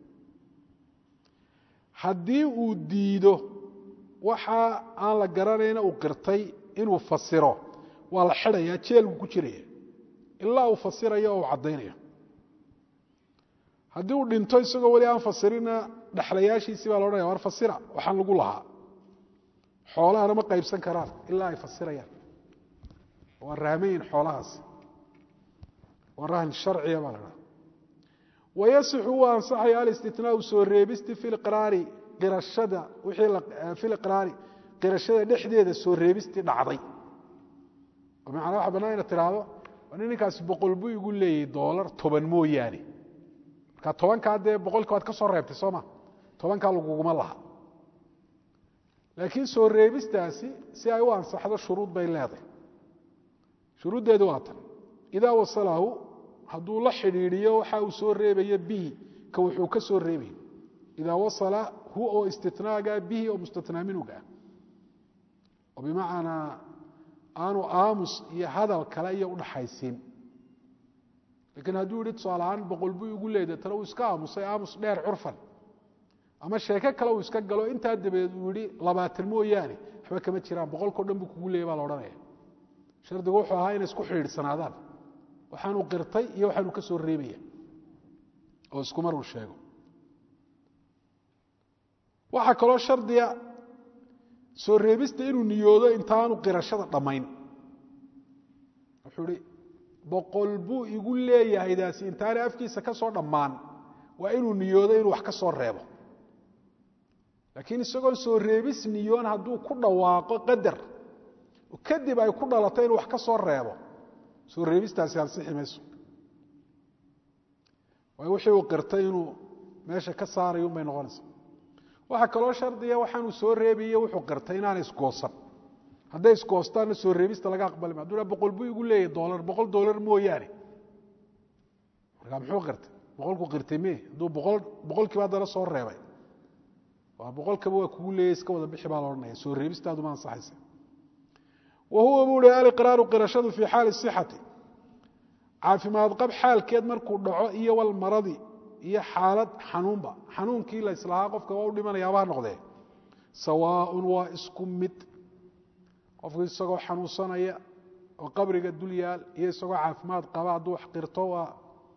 haddii uu diido waxa aan la garanayna uu qirtay inuu fasiro waa la xidhayaa jeelku ku jiraya ilaa uu fasirayo oo uu caddaynayo haddii uu dhinto isagoo weli aan fasirina dhexlayaashiisii baa la odhanaya war fasira waxaan lagu lahaa xoolahana ma qaybsan karaan ilaa ay fasirayaan waa rahmayin xoolahaasi waa rahn sharciya baa la dhaha wayasixu wuu ansaxaya alistitnaau soo reebisti fi liqraari qirashada wixii fi liqraari qirashada dhexdeeda soo reebistii dhacday oo macnaa waxa bannaan ina tidhaahdo waa nin ninkaasi boqol buu igu leeyahy doolar toban mooyaane marka tobankaa dee boqolkii waad ka soo reebtay soo ma tobankaa laguguma laha laakiin soo reebistaasi si ay u ansaxdo shuruud bay leedahay shuruuddeedu waa tan idaa wasalahu hadduu la xidhiidhiyo waxa uu soo reebayo bihi ka wuxuu ka soo reebay idaa wasala hu oo istitnaaga bihi oo mustatnaa minuga ah oo bimacnaa aanu aamus iyo hadal kale iyo udhaxaysiin laakiin hadduu yihi tusaale ahaan boqol buu igu leeday tale uu iska aamusay aamus dheer curfan ama sheeko kale uu iska galo intaa dabadeed uu yihi labaatan mooyaane waxba kama jiraan boqolkao dhan buu kugu leeyay baa la odhanaya shardigu wuxuu ahaa inay isku xidhiidhsanaadaan waxaanuu qirtay iyo waxaanuu ka soo reebaya oo isku mar uu sheego waxaa kaloo shardiga soo reebista inuu niyoodo intaanu qirashada dhammayn wuxuu ihi boqol buu igu leeyahay daasi intaanay afkiisa ka soo dhammaan waa inuu niyoodo inuu wax ka soo reebo laakiin isagoon soo reebis niyoon hadduu ku dhawaaqo qadar kadib ay ku dhalato inuu wax ka soo reebo soo reebistaasi ansixi mayso waayo wixii uu qirtay inuu meesha ka saarayo unbay noqonaysa waxaa kaloo shardiya waxaanuu soo reebiye wuxuu qirtay inaana isgoosan hadday isgoostaanna soo reebista laga aqbali ma haduu boqol buu igu leeyahy dolar boqol dolar mooyaane markaa muxuu qirtay boqolku qirtay me hadduu boqol boqolkiiba haddana soo reebay waa boqolkaba waa kugu leeyay iska wada bixi baa la odhanaya soo reebistaadu ma ansaxaysa wa huwa buu hi aliqraaru qirashadu fii xaali sixati caafimaad qab xaalkeed markuu dhaco iyo walmaradi iyo xaalad xanuunba xanuunkii la islahaa qofka waa u dhimanayaaba ha noqdee sawaaun waa isku mid qofku isagoo xanuunsanaya oo qabriga dul yaal iyo isagoo caafimaad qaba hadduu wax qirto waa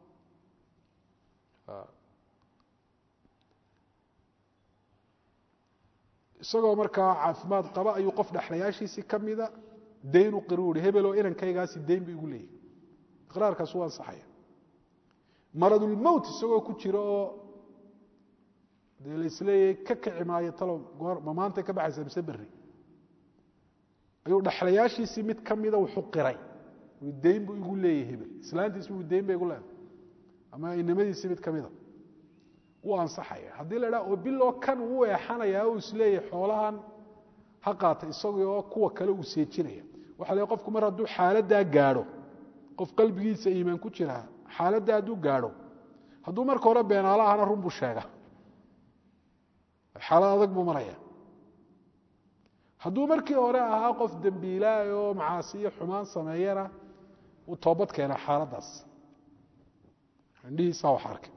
isagoo markaa caafimaad qaba ayuu qof dhexlayaashiisii ka mida dayn u qiri uhi hebeloo inankaygaasi dayn bu igu leeyahy iqraarkaas u ansaxaya maradulmowt isagoo ku jira oo dee laisleeyahay ka kici maayo talow goor ma maantay ka baxaysa mise berri ayuu dhexlayaashiisii mid ka mida wuxuu qiray ui dayn buu igu leeyahy hebel islaantiisi ui dayn ba igu leedahay ama inamadiisii mid ka mida wuu ansaxaya haddii la idhaha oo biloo kan uu eexanayaa o isleeyahay xoolahan ha qaata isagoo kuwa kale uu seejinaya waxa le qofku mar hadduu xaaladdaa gaadho qof qalbigiisa iimaan ku jiraa xaaladda hadduu gaadho hadduu marka hore beenaalo ahana run buu sheega xaalad adag buu maraya hadduu markii hore ahaa qof dembiilaay oo macaasi iyo xumaan sameeyana uu toobad keena xaaladdaas indhihiisaa wax arkay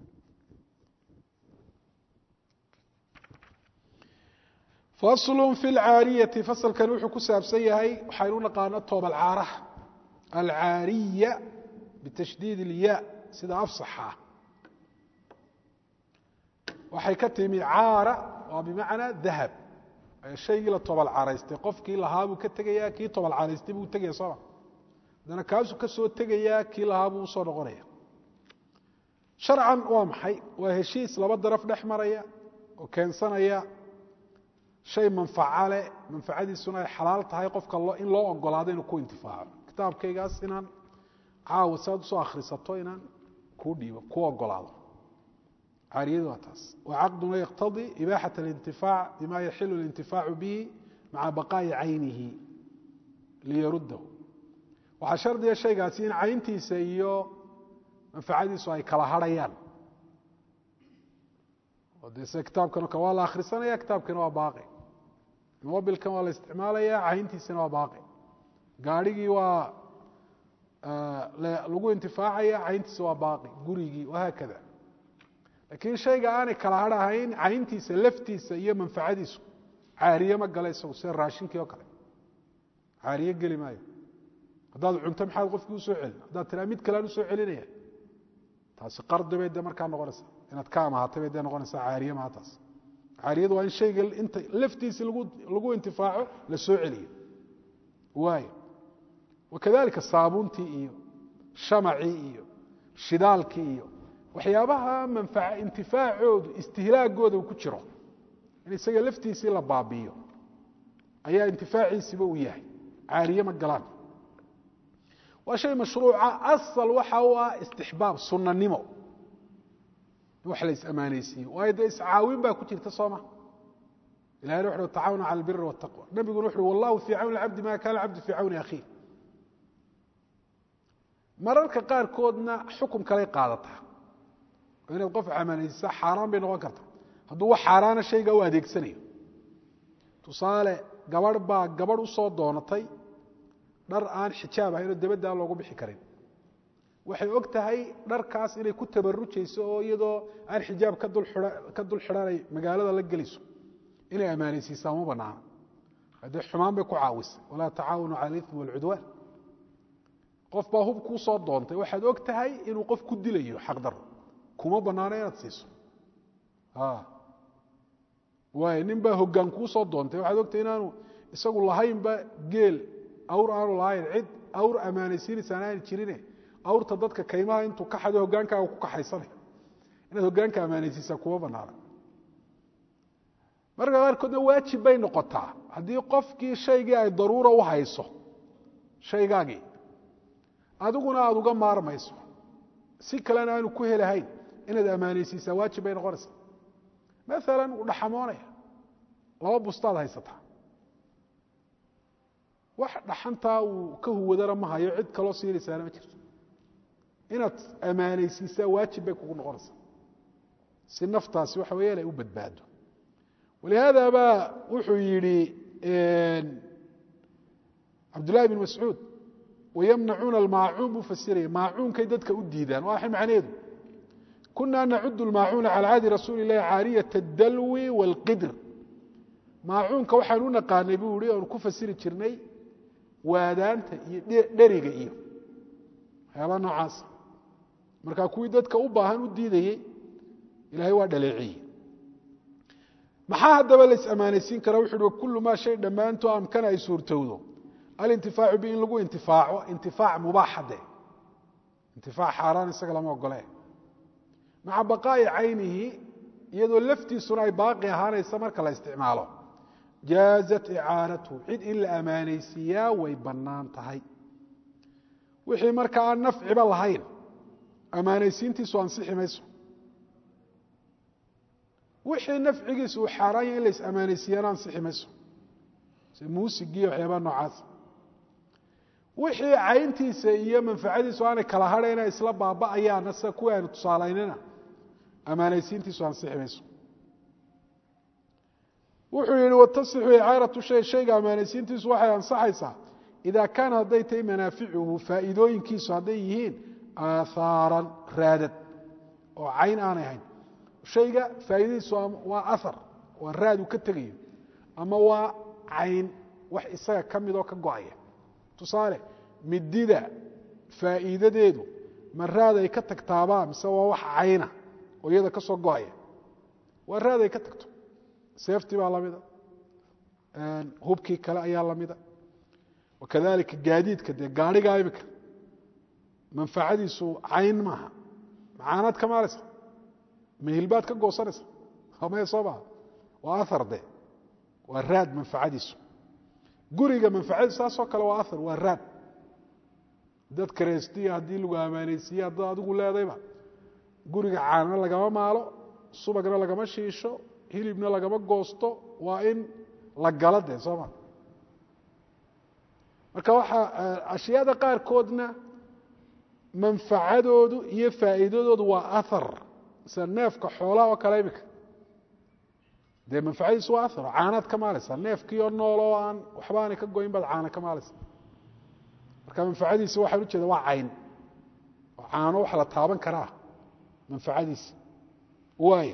faslu fi lcaariyati fasalkani wuxuu ku saabsan yahay waxaynu u naqaano toobalcaaraha alcaariya bitashdiid ilya sida afsaxa waxay ka timi caara waa bimacnaa dahab shaygii la tobal caraystay qofkii lahaa buu ka tegaya kii tobal caraystay buu tegaya sooma haddana kaasuu ka soo tegayaa kii lahaa buu usoo noqonaya sharcan waa maxay waa heshiis laba daraf dhex maraya oo keensanaya shay manfaca leh manfacadiisuna ay xalaal tahay qofka in loo ogolaado inuu ku intifaaco kitaabkaygaas inaan caawa saad usoo akhrisato inaan kuu dhiibo ku ogolaado caariyadu waa taas wa caqduna yaqtadii ibaaxat alintifaac bima yaxilu alintifaacu bihi maca baqaa'i caynihi liyaruddahu waxaa shardiga shaygaasi in cayntiisa iyo manfacadiisu ay kala harhayaan oo dee sida kitaabkan o waa la akhrisanaya kitaabkina waa baaqi mobilkan waa la isticmaalaya cayntiisina waa baaqi gaadhigii waa lagu intifaacaya cayntiisa waa baaqi gurigii wahaakada laakiin shayga aanay kala harhahayn cayntiisa laftiisa iyo manfacadiisu caariye ma gala isagu sida raashinkii oo kale caariye geli maayo haddaad cunto maxaad qofkii usoo celin haddaad tiraa mid kalean usoo celinaya taasi qardi bay de markaa noqonaysaa inaad ka amahatay bay de noqonaysaa caariye maha taas caariyadu waa in shayga inta laftiisi lagu lagu intifaaco la soo celiyo waayo wakadalika saabuuntii iyo shamacii iyo shidaalkii iyo waxyaabaha manfaca intifaacoodu istihlaagooda uu ku jiro in isaga laftiisii la baabiiyo ayaa intifaaciisiba uu yahay caariye ma galaan waa shay mashruuca asal waxa u ah istixbaab sunanimo in wax la is-ammaanaysiiyo waayo dee iscaawin baa ku jirta sooma ilahayna wuxu uhi tacaawanu cala albiri waataqwa nabiguna wuxu uhi wallahu fii cawni alcabdi ma kana alcabdu fii cawni akhiih mararka qaarkoodna xukum kaley qaadataa oo inaad qof ammaanaysiisa xaaraan bay noqon karta hadduu wax xaaraana shayga u adeegsanayo tusaale gabadh baa gabadh usoo doonatay dhar aan xijaab ahayn oo dabadda aan loogu bixi karin waxay og tahay dharkaas inay ku tabarujayso oo iyadoo aan xijaab ka dul xidhanay magaalada la gelayso inay ammaanaysiisaa ma banaana haddee xumaan bay ku caawisay walaa tacaawanu cala alitmi walcudwaan qof baa hub kuu soo doontay waxaad og tahay inuu qof ku dilayo xaqdaro kuma banaano inaad siiso waay nin baa hoggaan kuu soo doontay waxaad ogtahay inaanu isagu lahaynba geel awr aanu lahayn cid awr ammaanaysiinaysaan aana jirine awrta dadka kaymaha intuu ka xado hogaankaaga ku kaxaysanay inaad hoggaanka ammaanaysiisaa kuma banaana marka qaarkoodna waajib bay noqotaa haddii qofkii shaygii ay daruura u hayso shaygaagii adiguna aada uga maarmayso si kalena aanu ku helahayn inaad ammaanaysiisaa waajib bay noqonaysaa maalan uu dhaxamoonaya laba bustaad haysataa wax dhaxantaa uu ka huwadana ma hayo cid kaloo siinaysaana ma jirto inaad ammaanaysiisaa waajib bay kugu noqonaysaa si naftaasi waxa weya inay u badbaado walihaada baa wuxuu yidhi cabdullahi bn mascuud wayamnacuuna almaacuun buu fasiraya maacuunkay dadka u diidaan waa macneedu kunaa nacudu lmaacuuna cala cahdi rasuuli اlahi caariyat اdalwi wاlqidr maacuunka waxaan u naqaanay buu yihi oanu ku fasiri jirnay waadaanta iyo dheriga iyo waxyaabaa noocaasa markaa kuwii dadka u baahan u diidayey ilahay waa dhaleeciyey maxaa haddaba la is-ammaanaysiin karaa wuxu uhi kullu maa shay dhammaanto amkana ay suurtowdo alintifaacu bi in lagu intifaaco intifaac mubaaxade intifaac xaaraan isaga lama ogole maca baqaa'i caynihi iyadoo laftiisuna ay baaqi ahaanaysa marka la isticmaalo jaazat icaanatuhu cid in la ammaanaysiiyaa way bannaan tahay wixii marka aan nafciba lahayn ammaanaysiintiisu ansixi mayso wixii nafcigiisu uu xaaraan yahay in la is-ammaanaysiiyana ansixi mayso se muusigiiyo waxyaabaa noocaasa wixii cayntiisa iyo manfacadiisu aanay kala hadhayna isla baaba'ayaana sida kuwii aynu tusaalaynina ammaanaysiintiisu ansixi mayso wuxuu yihi watasixu icaaratu shay shayga ammaanaysiintiisu waxay ansaxaysaa idaa kaana hadday tahay manaaficuhu faa'iidooyinkiisu hadday yihiin aahaaran raadad oo cayn aanay ahayn shayga faa'iidadiisu waa ahar waa raad uu ka tegayo ama waa cayn wax isaga ka midoo ka go-aya tusaale midida faa'iidadeedu ma raad ay ka tagtaabaa mise waa wax cayna oo iyada ka soo go-aya waa raad ay ka tagto seeftii baa lamida hubkii kale ayaa lamida wakadalika gaadiidka dee gaadhigaa imika manfacadiisu cayn maaha macaanaad ka maalaysa mahilbaad ka goosanaysa maya soo maha waa ahar de waa raad manfacadiisu guriga manfacadiisu saasoo kale waa ahar waa raad dad kareystiya haddii lagu amaaneysiiye haddaad adigu leedayba guriga caanana lagama maalo subagna lagama shiisho hilibna lagama goosto waa in la gala dee soo ma marka waxaa ashyaada qaarkoodna manfacadoodu iyo faa'iidadoodu waa ahar sida neefka xoolaha oo kale imika dee manfacadiisu waa ahar caanaad ka maalaysaa neefkii oo nool oo aan waxba aanay ka goyn baad caana ka maalaysa marka manfacadiisi waxaan ujeeda waa cayn oo caano wax la taaban karaa manfacadiisi waaya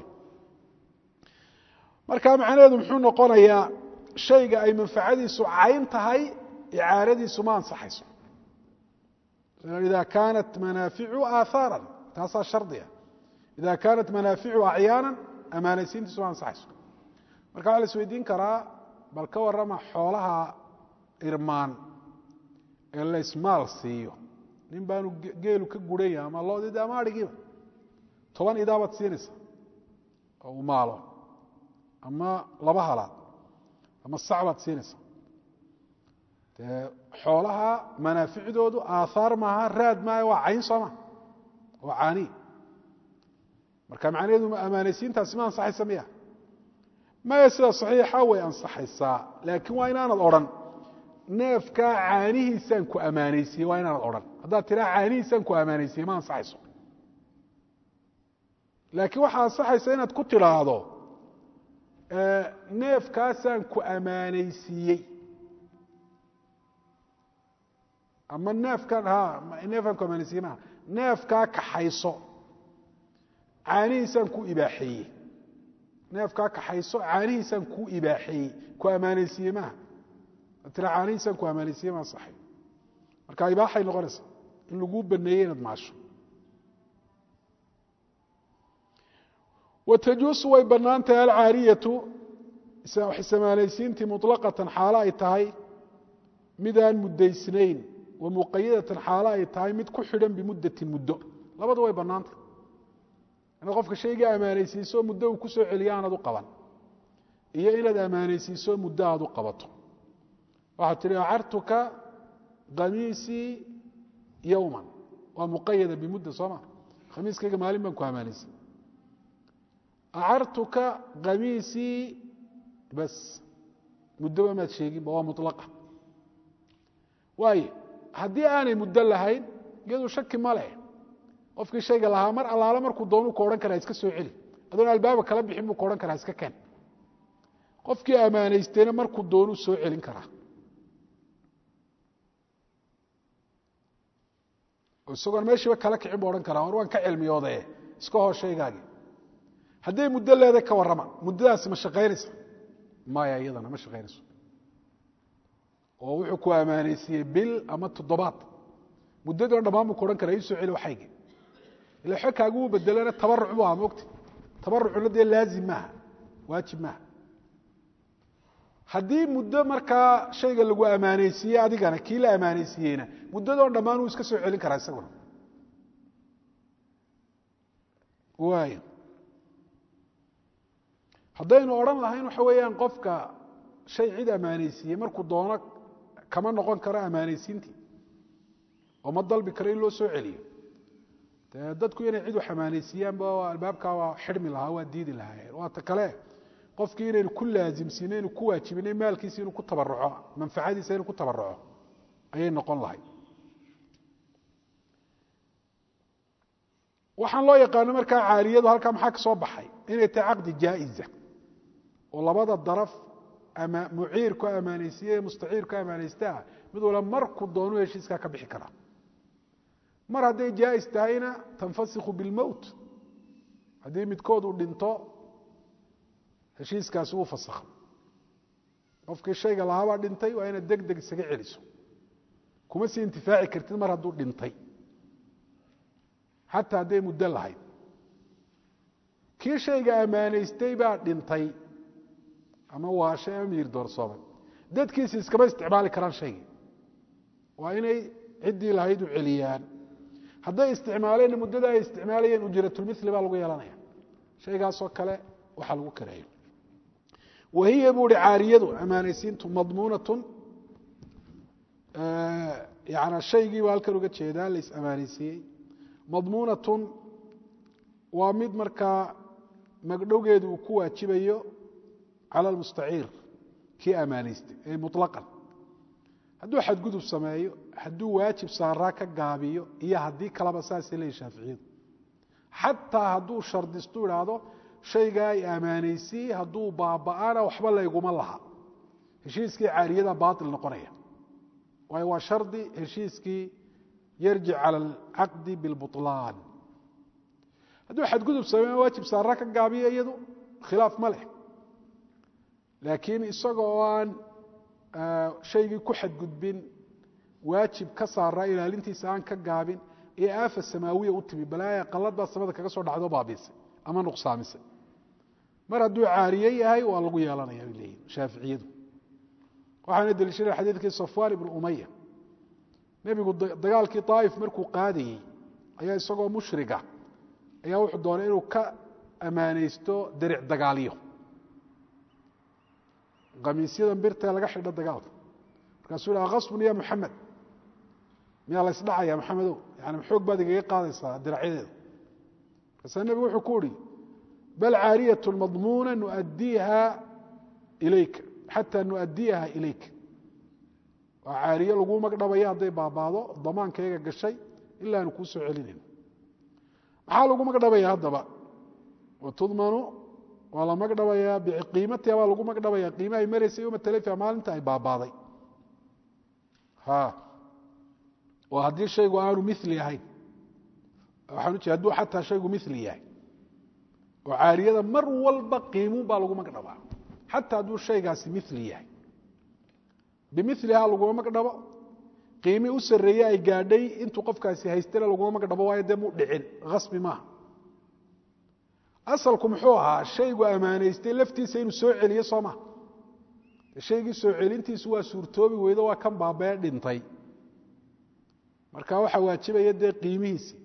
marka macnaheedu muxuu noqonayaa shayga ay manfacadiisu cayn tahay icaaradiisu ma ansaxayso ida kaanat manaaficu aahaaran taasaa shardiga ida kaanat manaaficu acyaana amaanaysiintiisu ma ansaxayso marka waxa la isweydiin karaa bal ka warrama xoolaha irmaan ee la ismaal siiyo nin baanu geelu ka guranya ama loodid ama adhigiiba toban idaabaad siinaysa oo uu maalo ama laba halaad ama sac baad siinaysa dee xoolaha manaaficdoodu aaaar maaha raad maaha waa cayn sooma waa caani marka macnaheedu amaanaysiintaasi ma ansaxaysa miya maya sida saxiixa way ansaxaysaa laakiin waa inaanad odhan neefkaa caanihiisaan ku ammaanaysiiyey waa inaanad odhan haddaad tiraa caanihiisaan ku ammaanaysiiyey ma ansaxayso laakiin waxaa ansaxaysa inaad ku tidhaahdo neefkaasaan ku ammaanaysiiyey ama neefkan ha neefkaan ku ammaanaysiiyey maaha neefkaa kaxayso caanihiisaan ku ibaaxeeyey neefkaa kaxayso caanihiisaan ku ibaaxeeyey ku ammaanaysiiyey maaha tira caanihiisaan ku ammaanaysiiyey ma ansaxay marka ibaaxay noqonaysaa in laguu baneeyey inaad maasho wtajuusu way bannaan tahay alcaariyatu samaanaysiintii muطlaqatan xaalo ay tahay midaan muddaysnayn wa muqayadatan xaalo ay tahay mid ku xidhan bimuddatin muddo labadu way bannaantahy inaad qofka shayga ammaanaysiiso muddo uu ku soo celiyo aanad u qaban iyo inaad ammaanaysiiso muddo aad u qabato waxaad tihi acartuka khamiisii yowman waa muqayada bimudda soo ma khamiiskayga maalin baan ku ammaanaysay acartuka khamiisii bas muddoba maad sheeginba waa mulaqa waayo haddii aanay muddo lahayn iyadu shaki ma leh qofkii shayga lahaa mar allaale markuu doonuu ka odhan karaa iska soo celi adoon albaaba kala bixin buu ka odhan karaa iska keen qofkii ammaanaystayna markuu doonuu soo celin karaa isagoon meeshiiba kala kicin bu odhan karaa war waan ka cilmiyoodae iska hoo shaygaagii hadday muddo leeday ka warrama muddadaasi ma shaqaynaysa maya iyadana ma shaqaynayso oo wuxuu ku ammaanaysiiyey bil ama toddobaad muddadii o dhammaan buu ku odhan karaa ii soo celi waxaygi ila xogkaagu uu bedelana tabaruc bu aha mogta tabarucuna dee laazim maaha waajib maaha haddii muddo markaa shayga lagu ammaanaysiiyey adigana kii la ammaanaysiiyeyna muddadoo dhammaan uu iska soo celin karaa isaguna waay haddaynu odhan lahayn waxa weeyaan qofka shay cid ammaanaysiiyey markuu doono kama noqon karo ammaanaysiintii oo ma dalbi karo in loo soo celiyo dee dadku inay cid wax ammaanaysiiyaanba albaabkaa waa xidhmi lahaa waa diidi lahaayeen waata kale qofkii inaynu ku laazimsiino inu ku waajibinay maalkiisa inuu ku tabaruco manfacadiisa inuu ku tabaruco ayay noqon lahay waxaan loo yaqaano markaa caaliyadu halkaa maxaa ka soo baxay inay tahay caqdi jaa'iza oo labada daraf ama muciir ku ammaanaysiiye mustaciir ku ammaanaystaa mid wala markuu doonu heshiiskaa ka bixi karaa mar hadday jaa'is tahayna tanfasikhu bilmowt haddii midkood uu dhinto heshiiskaasi wuu fasakha qofkii shayga lahaabaa dhintay waa inaad deg deg isaga celiso kuma sii intifaaci kartid mar hadduu dhintay xataa hadday muddo lahayd kii shayga ammaanaystay baa dhintay ama waashay ama miir doorsoomay dadkiisi iskama isticmaali karaan shaygii waa inay ciddii lahayd u celiyaan hadday isticmaaleenna muddada ay isticmaalayeen ujratulmili baa lagu yeelanaya shaygaasoo kale waxaa lagu kareeyo wahiya buu hi caariyadu amaanaysiintu madmuunatun yana shaygii baa halkan uga jeedaa la is-amaanaysiiyey madmuunatun waa mid markaa magdhowgeedu uu ku waajibayo cala almustaciir kii amaanaystay ee muطlaqan hadduu xadgudub sameeyo hadduu waajib saaraa ka gaabiyo iyo haddii kaleba saasay leeyihi shaaficiyadu xataa hadduu shardistu idhaahdo shaygaa ay amaanaysiyey hadduu baaba'ana waxba layguma laha heshiiskii caariyada baail noqonaya waayo waa shardi heshiiskii yarjic cala alcaqdi bilbuطlaan hadduu xadgudub sameeyo waajib saaraa ka gaabiyo iyadu khilaaf ma leh laakiin isaga oo aan shaygii ku xadgudbin waajib ka saaraa ilaalintiisa aan ka gaabin ee aafa samaawiya u timi balaaya qalad baa samada kaga soo dhacdo baabiisay ama nuqsaamisay mar hadduu caariye yahay waa lagu yeelanaya bay leeyihin shaaficiyadu waxaana deliishadeen xadiidkii safwaan ibnu umaya nebigu dagaalkii daa'if markuu qaadayey ayaa isagoo mushriga ayaa wuxuu doonay inuu ka ammaanaysto deric dagaalyo kamiisyadan birtae laga xidho dagaalka markaasuu yhi kasbun ya muxamed miyaa la ysdhacaya maxamedow yani xoog baad igaga qaadaysaa diracyadeeda markaasaa nebigu wuxuu ku uhi bal caariyat madmuuna nuadiiha ilayka xataa nuadiyaha ilayka waa caariye lagu magdhabaya hadday baabaado damaankayaga gashay ilaa aanu kuu soo celinayno maxaa lagu magdhabaya haddaba watudmanu waa la magdhabayaa biqiimatiha baa lagu magdhabaya qiimahay maraysay yoma talafia maalinta ay baabaaday oo haddii shaygu aanu mili ahayn waxaan u jeeda haduu xataa shaygu mili yahay oo caariyada mar walba qiimuun baa lagu magdhabaa xataa hadduu shaygaasi mili yahay bimiliha laguma magdhabo qiimi u sarreeye ay gaadhay intuu qofkaasi haystana laguma magdhabo waayo dee muu dhicin asbi maaha asalku muxuu ahaa shaygu ammaanaystay laftiisa inuu soo celiyo soo maha shaygii soo celintiisu waa suurtoobi weydo waa kan baabee dhintay marka waxaa waajibaya dee qiimihiisi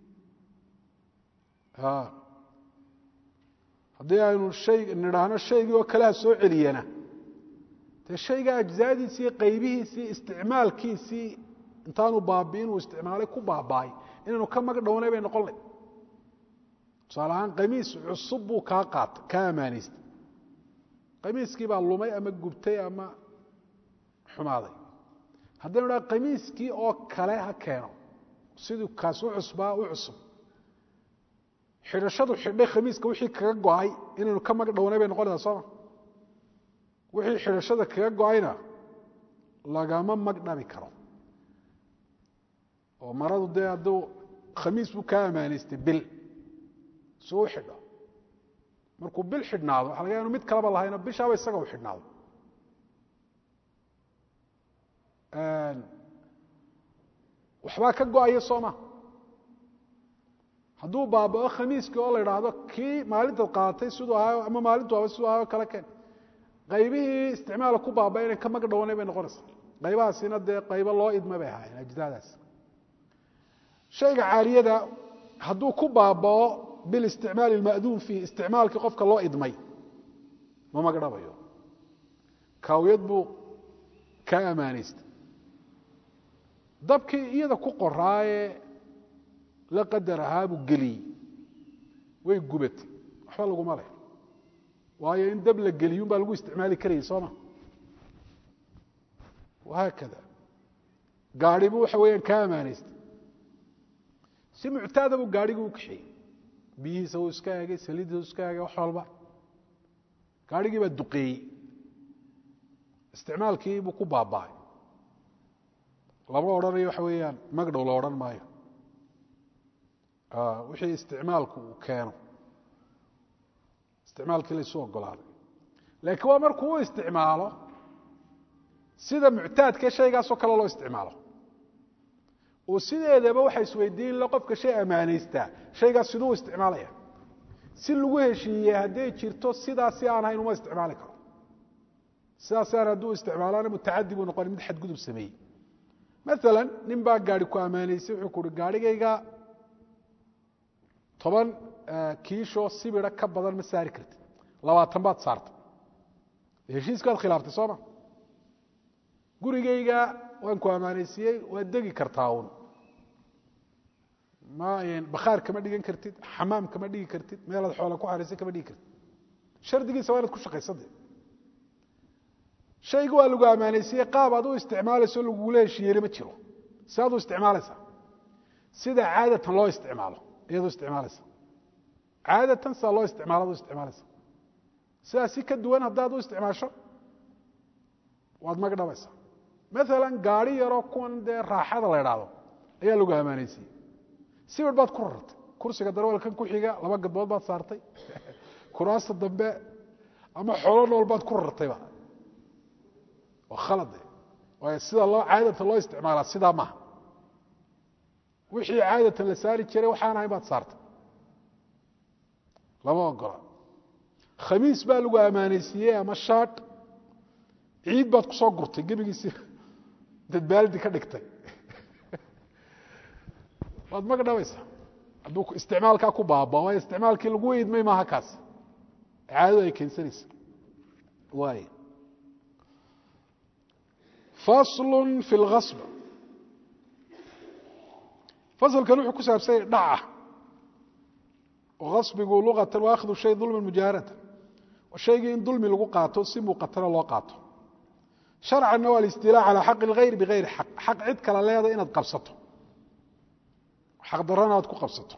haddii aynu hay nidhaahno shaygii oo kaleha soo celiyana dee shayga ajzaadiisii qaybihiisii isticmaalkiisii intaanu baabi'in uu isticmaalay ku baaba'ay inaynu ka magdhownay bay noqon lay tusaale ahaan qamiis cusub buu kaa qaatay kaa ammaanaystay qamiiskii baa lumay ama gubtay ama xumaaday haddaynu dhaha qamiiskii oo kale ha keeno siduu kaas u cusbaa u cusub xidhashadu xidhay khamiiska wixii kaga go-ay inaynu ka magdhownay bay noqonaysaa sooma wixii xidhashada kaga go-ayna lagama magdhabi karo oo maradu dee hadduu khamiis buu kaa ammaanaystay bil suu u xidho markuu bil xidhnaado waxa laga ya inu mid kaleba lahayno bishaaba isaga u xidhnaado waxbaa ka go-aya sooma hadduu baabao khamiiskii oo la idhaahdo kii maalintaad qaadatay siduu ahaayo ama maalintu aba siduu ahaayo kale keen qaybihii isticmaala ku baaba inay ka magdhowanay bay noqonaysaa qaybahaasina dee qaybo loo idma bay ahaayeen ajdaadaas shayga caariyada hadduu ku baabao bilisticmaali ilma'duun fiih isticmaalkii qofka loo idmay ma magdhabayo kaawiyad buu kaa ammaanaystay dabkii iyada ku qoraayee la qadar ahaabuu geliyey way gubatay waxba laguma leh waayo in dab la geliyun baa lagu isticmaali karayay sooma wahaakada gaadhibu waxa weeyaan kaa ammaanaystay si muctaada buu gaadhigii u kaxeeyey biyihiisa wuu iska egay saliiddiisa u iska egay wax walba gaadhigii baa duqeeyey isticmaalkii buu ku baaba'ay lama odhanayo waxa weeyaan magdhow la odhan maayo wixii isticmaalku uu keeno isticmaalkii laysu ogolaaday laakiin waa markuu u isticmaalo sida muctaadkee shaygaasoo kale loo isticmaalo oo sideedaba waxa isweydiin la qofka shay ammaanaystaa shaygaas siduu u isticmaalaya si lagu heshiiyey hadday jirto sidaasi aan hayn uma isticmaali karo sidaas aan hadduu isticmaalana mutacadi buu noqona mid xadgudub sameeyey maala nin baa gaari ku ammaanaysay wuxuu ku uhi gaarhigayga toban kiishoo sibira ka badan ma saari kartid labaatan baad saartay heshiiskaad khilaaftay sooma gurigayga waan ku ammaanaysiiyey waad degi kartaa un ma bakhaar kama dhigan kartid xamaam kama dhigi kartid meelaad xoola ku xariisay kama dhigi kartid shardigiisa waa inaad ku shaqaysade shayga waa lagu ammaanaysiiyey qaab aad u isticmaalayso lagugula heshiiyeyna ma jiro si aad u isticmaalaysaa sida caadatan loo isticmaalo ayaad u isticmaalaysa caadatan sidaa loo isticmaalo ad u isticmaalaysa sidaa si ka duwan haddaad u isticmaasho waad magdhabaysaa maala gaari yaroo kuwan dee raaxada la idhaahdo ayaa lagu ammaanaysiiyey sibir baad ku rartay kursiga darwalkan ku xiga laba gadbood baad saartay kuraasta dambe ama xoolo nool baad ku rartayba waa khalade waayo sida loo caadatan loo isticmaalaa sidaa maaha wixii caadatan la saari jiray waxaan ahayn baad saartay lama ogola khamiis baa lagu ammaanaysiiyey ama shaadh ciid baad kusoo gurtay gebigiisi dad baaldi ka dhigtay waad magdhabaysaa hadduu isticmaalkaa ku baaba waayo isticmaalkii lagu idmay maaha kaas caadadu ay keensanaysa waay faslu fi اlgasb faslkan wuxuu ku saabsanya dhaca oo gasbigu luqatan wa akhdu shay dulman mujaharatan shaygii in dulmi lagu qaato si muuqatana loo qaato sharcanna waa alistiilaa calaa xaqi اlgayr bigayri xaq xaq cid kala leeda inaad qabsato xaq darana aad ku qabsato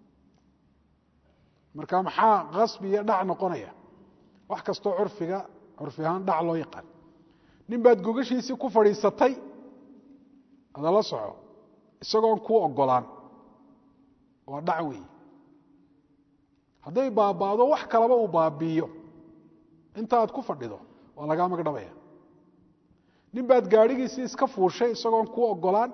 marka maxaa gasbi iyo dhac noqonaya wax kastoo curfiga curfi ahaan dhac loo yaqaan nin baad gogashiisii ku fadhiisatay adala soco isagoon kuu ogolaan waa dhac weeye hadday baabaado wax kalaba uu baabiiyo inta aad ku fadhido waa lagaa magdhabaya nin baad gaadhigiisii iska fuushay isagoon kuu ogolaan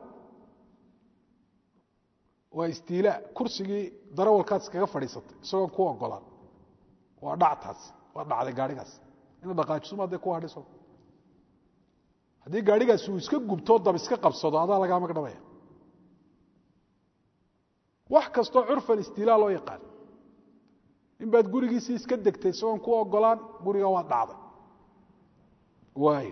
waa istiilaa kursigii darawalkaad iskaga fadhiisatay isagoon kuu ogolaan waa dhactaas waa dhacday gaadhigaas ina dhaqaajisuma dee ku hadhiso haddii gaadhigaasi uu iska gubtoo dab iska qabsado adaa lagaa magdhabaya wax kastoo curfan istiilaa loo yaqaan in baad gurigiisii iska degtay isagoon ku ogolaan guriga waad dhacday waay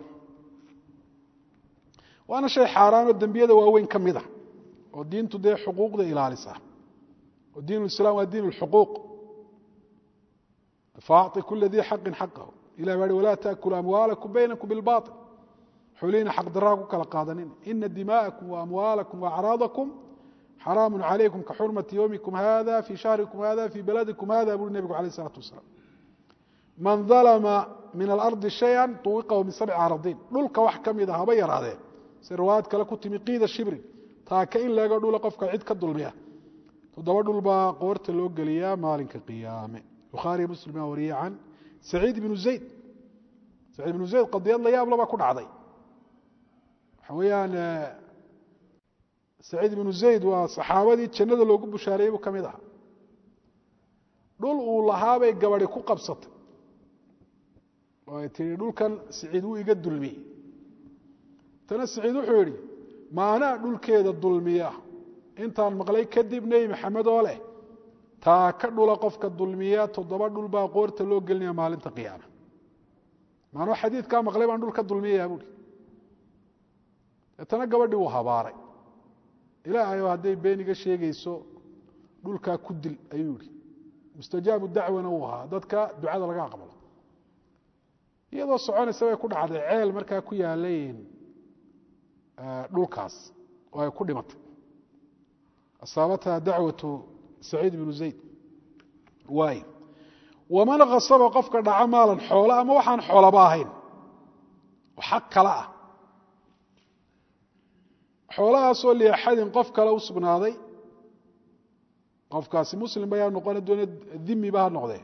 waana shay xaaraanoo dembiyada waaweyn ka mid a oo diintu dee xuquuqda ilaalisa oo diin اlislaam waa diin اlxuquuq faacطi kula dii xaqin xaqahu ilah baa hi walaa taakulu amwaalakum baynakum bilbaطil xuliina xaq daraa ku kala qaadanin ina dima'akum waamwaalakum waacraadakum xaraamu calaykum ka xurmati ywmikum hada fii shahrikum hada fii baladikum hada buri nebigu alayh الsalaatu wasalaam man dalma min alardi shaya tuwiqahu min sabci aradiin dhulka wax ka mida haba yaraadee si riwaayad kale ku timi qiida shibrin taaka in laga dhula qofka cid ka dulmiya toddoba dhul baa qoorta loo geliyaa maalinka qiyaame bukhaariy muslim baa wariyey can saciid ibnu zayd saciid ibnu zayd qadiyad la yaab labaa ku dhacday waxa weeyaan saciid ibnu zayd waa saxaabadii jannada loogu bushaareeyey buu ka mid ahaa dhul uu lahaabay gabadi ku qabsatay oo ay tihi dhulkan siciid wuu iga dulmiyey tana siciid wuxuu yidhi maanaa dhulkeeda dulmiya intaan maqlay kadib nebi maxamed oo leh taa ka dhula qofka dulmiya toddoba dhul baa qoorta loo gelinaya maalinta qiyaama maanoo xadiidkaa maqlay baan dhul ka dulmiyayaa buuhi deetana gabadhii wuu habaaray ilaahayo hadday beeniga sheegayso dhulkaa ku dil ayuu yihi mustajaabu dacwana uu ahaa dadka ducada laga aqbalo iyadoo soconaysa bay ku dhacday ceel markaa ku yaalayn dhulkaas oo ay ku dhimatay asaabatha dacwatu saciid bnu zayd waay waman kasaba qofka dhaca maalan xoolo ama waxaan xoolaba ahayn oo xaq kale ah xoolahaasoo liaxadin qof kale u sugnaaday qofkaasi muslim bayaa noqona doona dimiba ha noqdee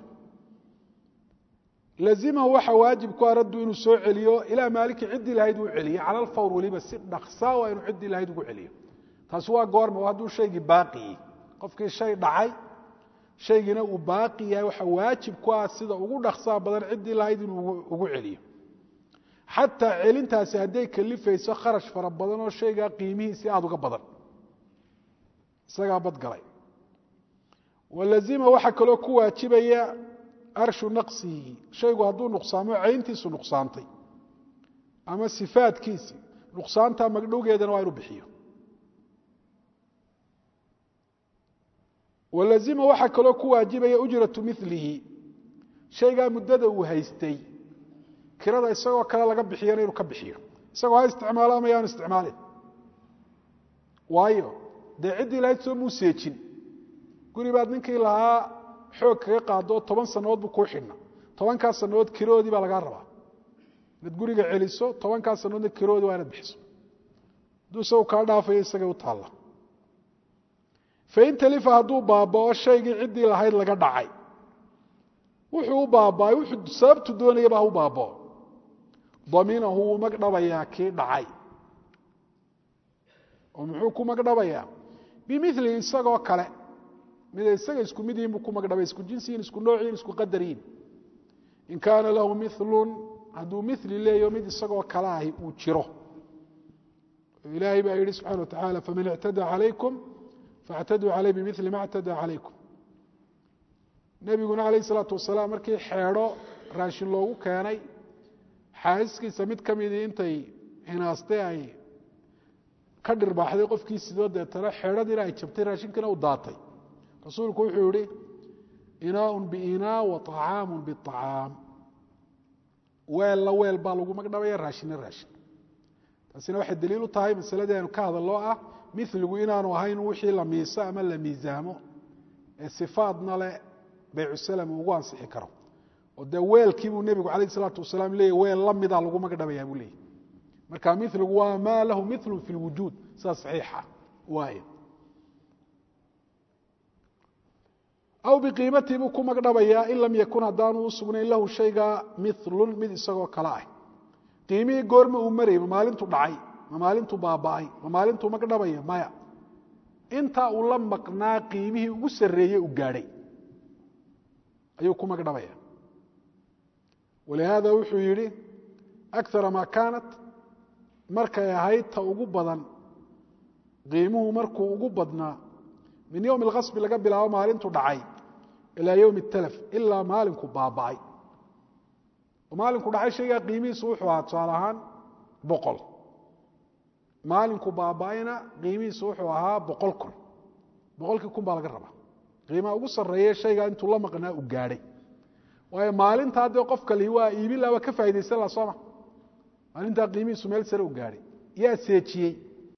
lazimahu waxa waajib ku a raddu inuu soo celiyo ilaa maalikii ciddii lahayd uu celiyo cala alfawr weliba si dhaksaa waa inuu ciddii lahayd ugu celiyo taasi waa goorma hadduu shaygii baaqiyey qofkii shay dhacay shaygiina uu baaqi yahay waxa waajib ku ah sida ugu dhaksaa badan ciddii lahayd inuu ugu celiyo xataa celintaasi hadday kalifayso kharash fara badan oo shaygaa qiimihiisii aada uga badan isagaa badgalay walazima waxaa kaloo ku waajibaya arshu naqsihi shaygu hadduu nuqsaamo cayntiisu nuqsaantay ama sifaadkiisi nuqsaanta magdhowgeedana waa inu bixiyo walazima waxaa kaloo ku waajibaya ujratu milihi shaygaa muddada uu haystay kirada isagoo kale laga bixiyana inuu ka bixiyo isagoo ha isticmaalo ama yaanu isticmaalin waayo dee ciddii lahayd soo muu seejin guri baad ninkii lahaa xoog kaga qaado toban sannadood buu kuu xidhna tobankaas sannadood kiroodii baa lagaa rabaa inaad guriga celiso tobankaas sannadoodna kiroodii waa inaad bixiso hadduu isagu kaa dhaafayo isagay u taalla fain talifa hadduu baabao shaygii ciddii lahayd laga dhacay wuxuu u baaba'ay wuxuu sababtu doonayaba ha u baabao daminahu wuu magdhabayaa kii dhacay oo muxuu ku magdhabayaa bimilihi isagoo kale miday isaga isku mid yihin buu ku magdhabay isku jinsiyin isku noociyin isku qadariyin in kaana lahu milun hadduu mili leeyo mid isagoo kale ahi uu jiro ilaahay baa yihi subxana wa tacaala faman ictada calaykum faاctaduu caleyh bimili ma اctadaa calaykum nebiguna alayh الsalaatu wasalaam markii xeedho raashin loogu keenay xaasiskiisa mid ka midii intay hinaastay ay ka dhirbaaxday qofkii sidoo deetana xeedhadiina ay jabtay raashinkiina u daatay rasuulku wuxuu yihi inaaء biinaa wa طacaamu biطacaam weella weel baa lagu magdhabaya raashinna raashin taasina waxay daliil u tahay masaladii aynu ka hadaloo ah miligu inaanu ahayn wixii la miiso ama la miisaamo ee sifaadna leh baycusalam ugu ansixi karo oo dee weelkii buu nebigu calayh isalaatu wasalaam leeyay weel la mida lagu magdhabayaa buu leeyay marka miligu waa maa lahu milun fi lwujuud sidaa saxiixa waay aw biqiimatii buu ku magdhabayaa in lam yakun haddaanu u sugnayn lahu shaygaa milun mid isagoo kale ah qiimihii goorma uu marayay ma maalintu dhacay ma maalintuu baaba'ay ma maalintuu magdhabaya maya intaa uu la maqnaa qiimihii ugu sarreeyey u gaadhay ayuu ku magdhabaya walihaada wuxuu yidhi akara maa kaanat markay ahayd ta ugu badan qiimuhu markuu ugu badnaa min yowmi alkhasbi laga bilaabo maalintu dhacay ilaa yowmi اtalaf ilaa maalinku baaba'ay maalinku dhacay shaygaa qiimihiisu wuxuu ahaa tusaale ahaan boqol maalinku baaba'ayna qiimihiisu wuxuu ahaa boqol kun boqolkii kun baa laga rabaa qiimaha ugu sarreeye shaygaa intuu la maqnaa u gaadhay waayo maalintaa dee qofka lihi waa iibin laha waa ka faa'idaysan laha sooma maalintaa qiimihiisu meel sare u gaadhay yaa seejiyey